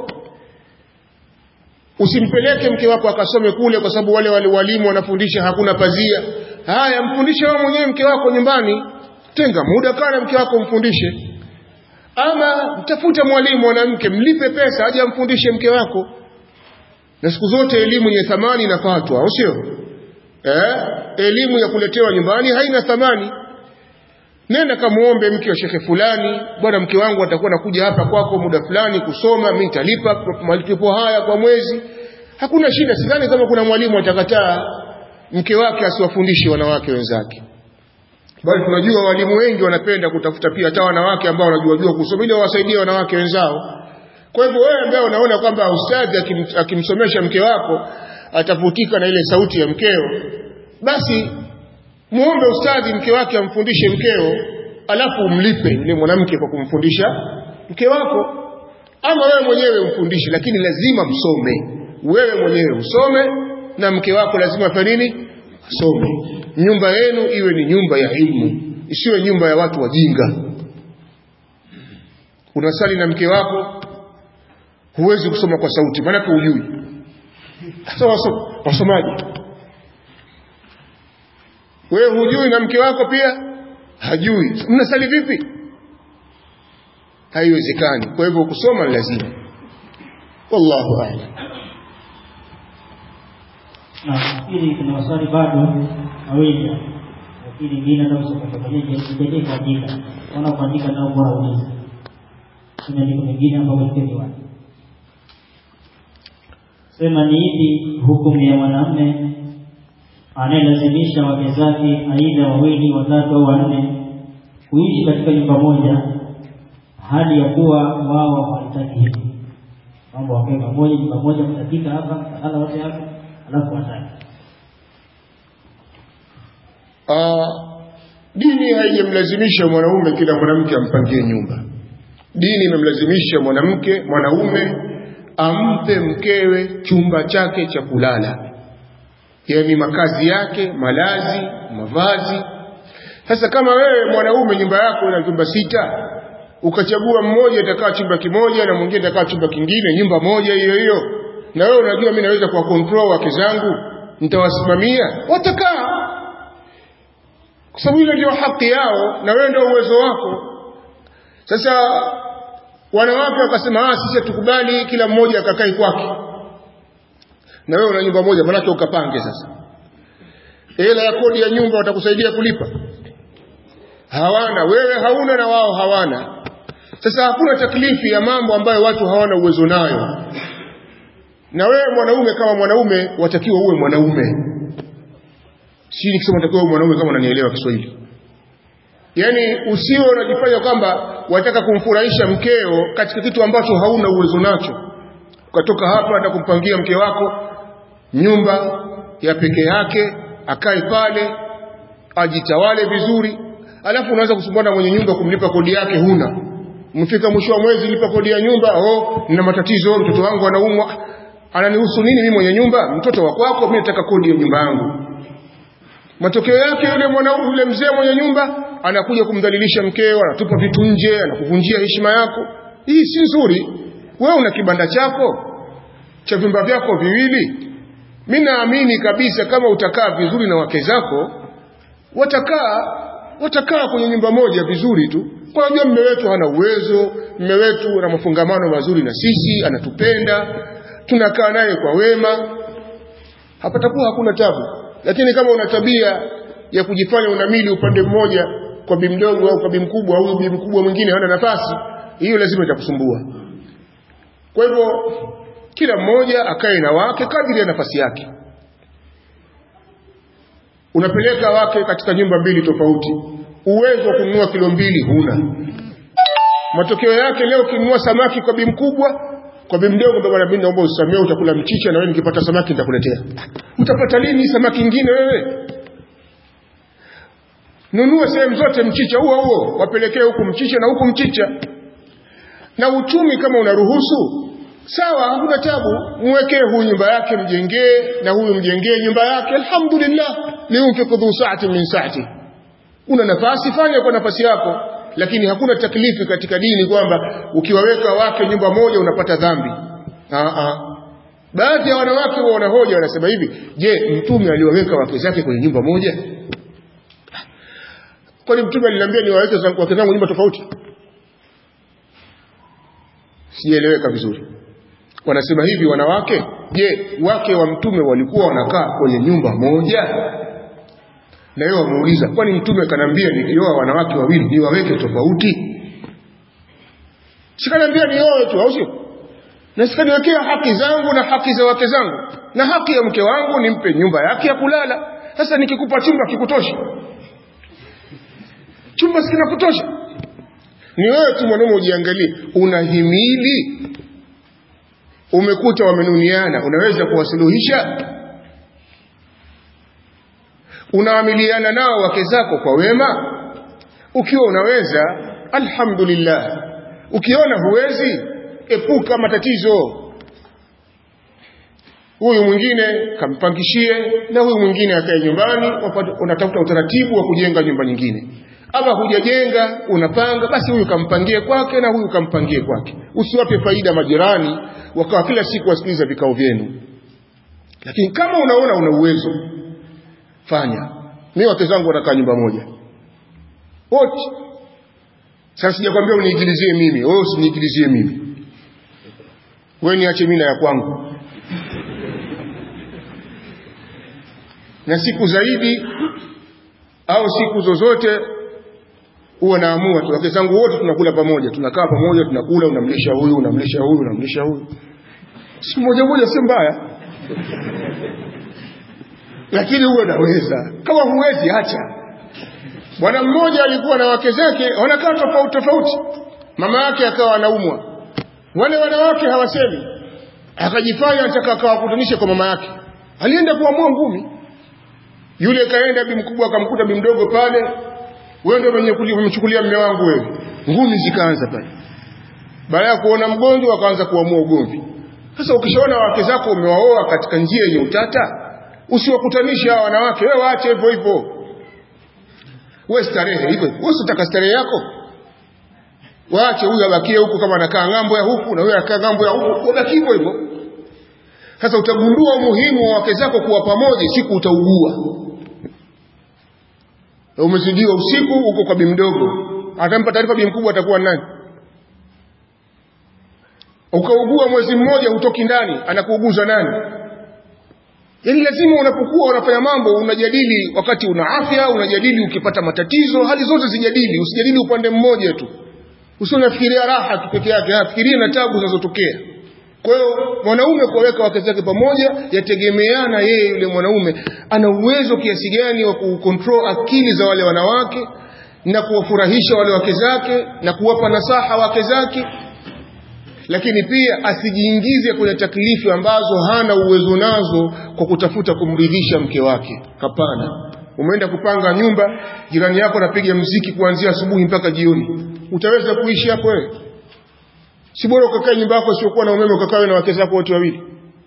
usimpeleke mke wako akasome kule kwa sababu wale wale walimu wanafundisha hakuna pazia haya mfundishe wewe mwenyewe mke wako nyumbani tenga muda kana mke wako mfundishe ama mtafute mwalimu mwanamke mlipe pesa aje amfundishe mke wako na siku zote elimu yenye thamani inafatwa au sio eh elimu ya kuletewa nyumbani haina thamani nenda kamuombe mke wa shekhe fulani bwana mke wangu atakuwa nakuja hapa kwako muda fulani kusoma mimi nitalipa malipo haya kwa mwezi hakuna shida sidhani kama kuna mwalimu atakataa mke wake asiwafundishe wanawake wenzake bali tunajua walimu wengi wanapenda kutafuta pia hata wanawake ambao wanajua jua kusoma ili wawasaidie wanawake wenzao kwa hivyo wewe ambaye unaona kwamba ustadhi akim, akimsomesha mke wako atavutika na ile sauti ya mkeo basi muombe ustadhi mke wake amfundishe mkeo alafu umlipe yule mwanamke kwa kumfundisha mke wako ama wewe mwenyewe umfundishe lakini lazima msome wewe mwenyewe usome na mke wako lazima afanye nini asome nyumba yenu iwe ni nyumba ya ilmu isiwe nyumba ya watu wajinga unasali na mke wako huwezi kusoma kwa sauti maanake hujui sasa waso, wasomaji wewe hujui na mke wako pia hajui mnasali vipi haiwezekani kwa hivyo kusoma ni lazima wallahu a'lam na nafikiri kuna maswali bado mawili lakini ingine hata usipofafanulia kuandika wana kuandika nao bora uliza kuna niko mengine ambayo ipendi watu sema ni ipi hukumu ya mwanamume anayelazimisha wake zake aidha wawili watatu au wanne kuishi katika nyumba moja hali ya kuwa wao hawataki hivyo mambo wakae pamoja nyumba moja mtapika hapa mtalala wote hapa alafu wataki Ah, dini haijamlazimisha mwanaume kila mwanamke ampangie nyumba dini imemlazimisha mwanamke mwanaume ampe mkewe chumba chake cha kulala yaani makazi yake malazi mavazi sasa kama wewe mwanaume nyumba yako ina vyumba sita ukachagua mmoja atakaa chumba kimoja na mwingine atakaa chumba kingine nyumba moja hiyo hiyo na wewe unajua mimi naweza kuwa control wake zangu nitawasimamia watakaa kwa sababu ile ndio haki yao na wewe ndio uwezo wako sasa wanawake wakasema ah sisi tukubali kila mmoja akakae kwake na wewe una nyumba moja manake ukapange sasa hela ya kodi ya nyumba watakusaidia kulipa hawana wewe hauna na wao hawana sasa hakuna taklifi ya mambo ambayo watu hawana uwezo nayo na wewe mwanaume kama mwanaume watakiwa uwe mwanaume si nikisema watakiwa uwe mwanaume kama unanielewa Kiswahili yaani usiwe unajifanya kwamba wataka kumfurahisha mkeo katika kitu ambacho hauna uwezo nacho ukatoka hapa na kumpangia mke wako nyumba ya peke yake akae pale ajitawale vizuri alafu unaanza kusumbana mwenye nyumba kumlipa kodi yake huna mfika mwisho wa mwezi lipa kodi ya nyumba oh nina matatizo mtoto wangu anaumwa ananihusu nini mimi mwenye nyumba mtoto wa kwako mimi nataka kodi ya nyumba yangu matokeo yake yule mwanaume yule mzee mwenye nyumba anakuja kumdhalilisha mkeo anatupa vitu nje anakuvunjia heshima yako hii si nzuri wewe una kibanda chako cha vyumba vyako viwili mimi naamini kabisa kama utakaa vizuri na wake zako watakaa watakaa kwenye nyumba moja vizuri tu kwa unajua mme wetu hana uwezo mme wetu ana mafungamano mazuri na sisi anatupenda tunakaa naye kwa wema hapatakuwa hakuna tabu lakini kama una tabia ya kujifanya unamili upande mmoja kwa bi mdogo au kwa bi mkubwa au bi mkubwa mwingine hana nafasi hiyo lazima itakusumbua kwa hivyo kila mmoja akae na wake kadiri ya nafasi yake unapeleka wake katika nyumba mbili tofauti uwezo wa kununua kilo mbili huna matokeo yake leo ukinunua samaki kwa bi mkubwa kwa bi mdogo ndo bwana mimi naomba usamee utakula mchicha na wewe nikipata samaki nitakuletea utapata lini samaki nyingine wewe nunua sehemu zote mchicha huo huo wapelekee huku mchicha na huku mchicha na uchumi kama unaruhusu sawa hakuna tabu mwekee huyu nyumba yake mjengee na huyu mjengee nyumba yake alhamdulillah liunfiqu dhu sa'atin min sa'ati una nafasi fanya kwa nafasi yako lakini hakuna taklifi katika dini kwamba ukiwaweka wake nyumba moja unapata dhambi Aa. baadhi ya wanawake wa wanahoja wanasema hivi je mtume aliwaweka wake zake kwenye nyumba moja kwani mtume aliniambia niwaweke wake zangu nyumba tofauti sijaeleweka vizuri wanasema hivi wanawake je wake wa mtume walikuwa wanakaa kwenye nyumba moja na yeye wamuuliza kwani mtume kanambia nikioa wanawake wawili niwaweke tofauti sikanambia nioe tu au sio na sikaniwekea haki zangu na haki za wake zangu na haki ya mke wangu nimpe nyumba yake ya kulala sasa nikikupa chumba kikutosha chumba sikinakutosha ni wewe tu mwanaume ujiangalie unahimili umekuta wamenuniana unaweza kuwasuluhisha unaamiliana nao wake zako kwa wema ukiwa unaweza alhamdulillah ukiona huwezi epuka matatizo huyu mwingine kampangishie na huyu mwingine akae nyumbani unatafuta utaratibu wa kujenga nyumba nyingine ama hujajenga unapanga basi huyu kampangie kwake na huyu kampangie kwake usiwape faida majirani wakawa kila siku wasikiliza vikao vyenu lakini kama unaona una uwezo fanya mimi wake zangu wanakaa nyumba moja wote sasa sijakwambia uniigilizie mimi wewe usiniigilizie mimi wewe niache mimi na ya kwangu na siku zaidi au siku zozote huwa naamua tu wake zangu wote tunakula pamoja tunakaa pamoja tunakula unamlisha huyu unamlisha huyu unamlisha huyu si moja moja si mbaya lakini huwe naweza kama huwezi acha bwana mmoja alikuwa na wake zake wanakaa tofauti tofauti mama yake akawa anaumwa wale wanawake hawasemi akajifanya anataka akawakutanishe kwa mama yake alienda kuamua ngumi yule kaenda bi mkubwa akamkuta bi mdogo pale wewe ndio mwenye kumchukulia mume wangu wewe ngumi zikaanza pale baada ya kuona mgonjwa akaanza kuamua ugomvi sasa ukishaona wake zako umewaoa katika njia yenye utata usiwakutanishe hawa wanawake wewe waache hivyo hivyo wewe starehe hivyo wewe usitaka starehe yako waache huyu abakie huku kama anakaa ng'ambo ya huku na wewe anakaa ng'ambo ya huku wabaki hivyo hivyo sasa utagundua umuhimu wa wake zako kuwa pamoja siku utaugua umezidiwa usiku uko kwa bi mdogo atampa taarifa bi mkubwa atakuwa nani ukaugua mwezi mmoja hutoki ndani anakuuguza nani yaani lazima unapokuwa unafanya mambo unajadili wakati una afya unajadili ukipata matatizo hali zote zijadili usijadili upande mmoja tu usionafikiria raha tu peke yake afikirie na tabu zinazotokea kwa hiyo mwanaume kuwaweka wake zake pamoja yategemeana yeye yule mwanaume ana uwezo kiasi gani wa kucontrol akili za wale wanawake na kuwafurahisha wale wake zake na kuwapa nasaha wake zake lakini pia asijiingize kwenye taklifu ambazo hana uwezo nazo kwa kutafuta kumridhisha mke wake hapana umeenda kupanga nyumba jirani yako anapiga mziki kuanzia asubuhi mpaka jioni utaweza kuishi hapo wewe si bora ukakae nyumba yako siokuwa na umeme ukakawe na wake zako wote wawili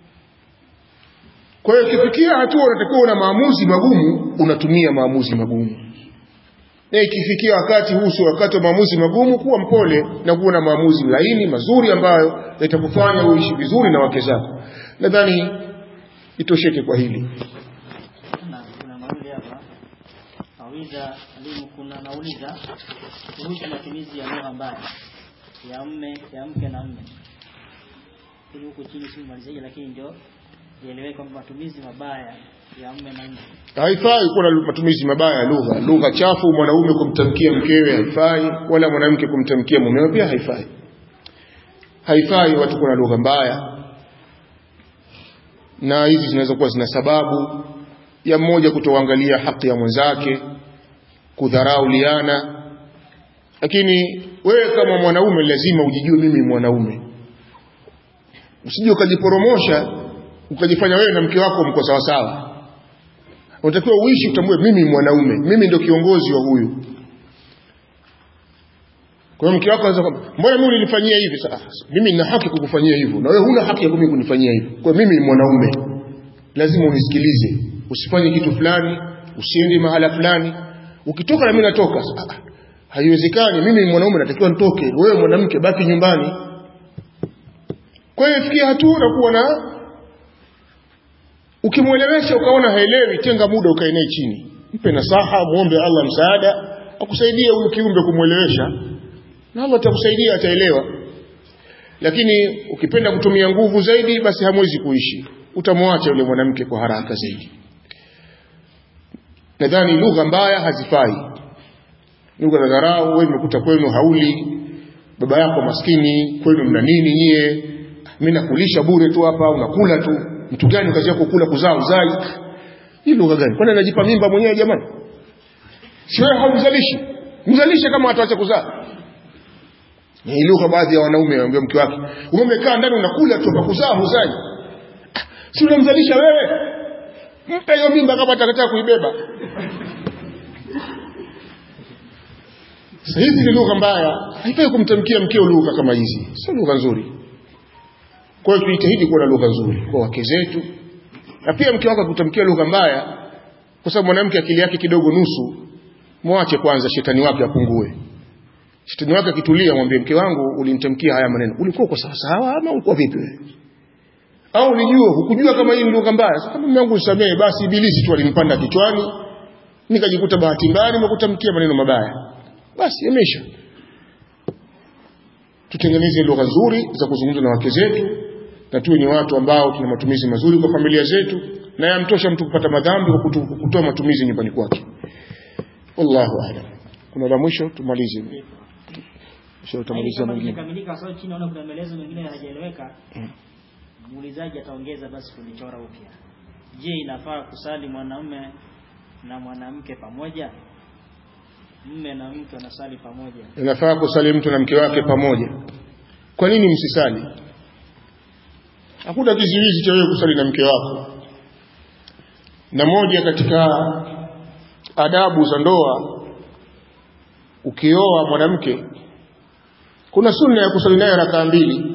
kwa hiyo ikifikia hatua unatakiwa una maamuzi magumu unatumia maamuzi magumu na ikifikia wakati huu sio wakati wa maamuzi magumu kuwa mpole na kuwa na maamuzi laini mazuri ambayo yatakufanya uishi vizuri na wake zako nadhani itosheke kwa hili na kuna mauli hapa nauliza alimu kuna nauliza kuhusu matumizi ya lugha mbaya ya mme ya mke na mme ili huku chini si malizaji lakini ndio ieleweke kwamba matumizi mabaya ya mme na mme haifai kuwa na matumizi mabaya ya lugha lugha chafu mwanaume kumtamkia mkewe haifai wala mwanamke kumtamkia mumewe pia haifai haifai watu kuwa na lugha mbaya na hizi zinaweza kuwa zina sababu ya mmoja kutoangalia haki ya mwenzake kudharau liana lakini wewe kama mwanaume lazima ujijue mimi ni mwanaume usije ukajiporomosha ukajifanya wewe na mke wako mko sawa sawa unatakiwa uishi utambue mimi ni mwanaume mimi ndio kiongozi wa huyu kwa hiyo mke wako anaweza kwamba mbona mimi ulinifanyia hivi sasa mimi nina haki kukufanyia hivyo na wewe huna haki ya mimi kunifanyia hivyo kwa hiyo mimi ni mwanaume lazima unisikilize usifanye kitu fulani usiende mahala fulani ukitoka na mimi natoka Ah, ah, haiwezekani mimi ni mwanaume natakiwa nitoke wewe mwanamke baki nyumbani kwa hiyo ifikia hatua unakuwa na ukimwelewesha ukaona haelewi tenga muda ukae naye chini mpe nasaha muombe Allah msaada akusaidie huyu kiumbe kumwelewesha na Allah atakusaidia ataelewa lakini ukipenda kutumia nguvu zaidi basi hamwezi kuishi utamwacha yule mwanamke kwa haraka zaidi nadhani lugha mbaya hazifai lugha za dharau wewe umekuta kwenu hauli baba yako maskini kwenu mna nini nyie mimi nakulisha bure tu hapa unakula tu mtu gani kazi yako kula kuzaa uzai hii lugha gani kwani anajipa mimba mwenyewe jamani si wewe haumzalishi mzalishe kama ataacha kuzaa ni lugha baadhi ya wanaume wanaambia mke wake umekaa ndani unakula tu hapa kuzaa huzai Ah, si unamzalisha wewe mpe hiyo mimba kama atakataka kuibeba sasa hizi ni lugha mbaya haifai kumtamkia mkeo lugha kama hizi sio lugha nzuri kwa hiyo tujitahidi kuwa na lugha nzuri kwa wake zetu na pia mke wako akutamkia lugha mbaya kwa sababu mwanamke akili yake kidogo nusu mwache kwanza shetani wake apungue shetani wake akitulia mwambie mke wangu ulinitamkia haya maneno ulikuwa uko sawa sawa ama ulikuwa vipi wewe au ulijua hukujua kama hii ni lugha mbaya sasa kama mume wangu nisamehe basi ibilisi tu alinipanda kichwani nikajikuta bahati mbaya nimekutamkia maneno mabaya basi yamesha tutengeneze lugha nzuri za kuzungumza na wake zetu na tuwe ni watu ambao tuna matumizi mazuri kwa familia zetu na yamtosha mtu kupata madhambi kwa kutu- kutoa matumizi nyumbani kwake wallahu a'lam kuna la mwisho tumalize kisha utamaliza kama mwingine imekamilika kwa sababu chini naona kuna maelezo mengine hayajaeleweka muulizaji ataongeza basi kunichora upya je inafaa kusali mwanamume na mwanamke pamoja mme na mke wanasali pamoja inafaa kusali mtu na mke wake pamoja kwa nini msisali hakuna kizuizi cha wewe kusali na mke wako na moja katika adabu za ndoa ukioa mwanamke kuna sunna ya kusali naye rakaa mbili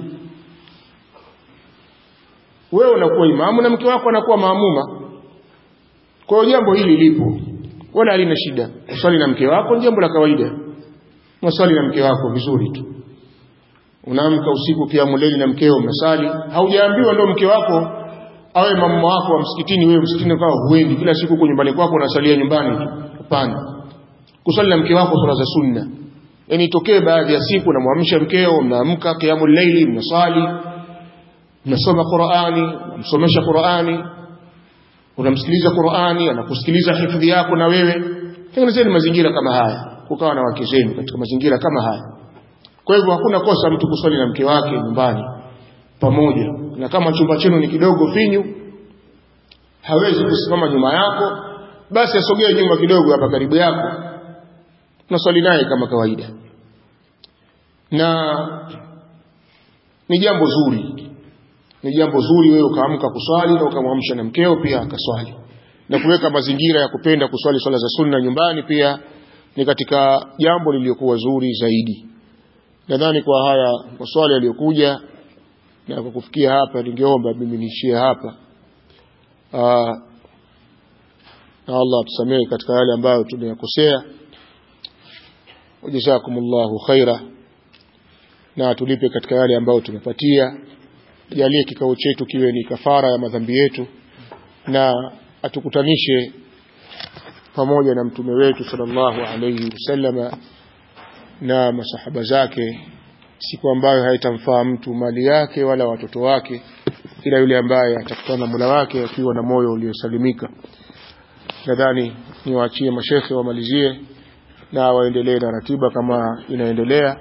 wewe unakuwa imamu na mke wako anakuwa maamuma kwa hiyo jambo hili lipo wala halina shida kusali na mke wako ni jambo la kawaida unasali na mke wako vizuri tu unaamka usiku kiamu leli na mkeo mnasali haujaambiwa ndo mke wako awe mama wako wa msikitini wewe msikitini kwa huendi kila siku uko nyumbani kwako unasalia nyumbani tu hapana kusali na mke wako swala za sunna yani itokee baadhi ya siku unamwamsha mkeo mnaamka kiamu leili mnasali mnasoma Qur'ani msomesha Qur'ani unamsikiliza Qur'ani anakusikiliza hifadhi yako na wewe tengenezeni mazingira kama haya kukawa na wake zenu katika mazingira kama haya kwa hivyo hakuna kosa mtu kuswali na mke wake nyumbani pamoja na kama chumba chenu ni kidogo finyu hawezi kusimama nyuma yako basi asogee nyuma kidogo hapa karibu yako unaswali naye kama kawaida na ni jambo zuri ni jambo zuri wewe ukaamka kuswali na ukamwamsha na mkeo pia akaswali na kuweka mazingira ya kupenda kuswali swala za sunna nyumbani pia ni katika jambo lililokuwa zuri zaidi nadhani kwa haya maswali yaliyokuja na kwa kufikia hapa ningeomba mimi niishie hapa Aa, na Allah atusamehe katika yale ambayo tumeyakosea wajazakumullahu khaira na atulipe katika yale ambayo tumepatia jalie kikao chetu kiwe ni kafara ya madhambi yetu na atukutanishe pamoja na mtume wetu sallallahu alayhi wasallama na masahaba zake siku ambayo haitamfaa mtu mali yake wala watoto wake ila yule ambaye atakutana na Mola wake akiwa na moyo uliosalimika nadhani niwaachie mashekhe wamalizie na waendelee na ratiba kama inaendelea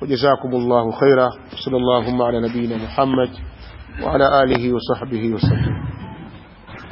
wajazakumullahu khaira sallallahu ala nabiyina Muhammad wa ala alihi wa sahbihi wasallam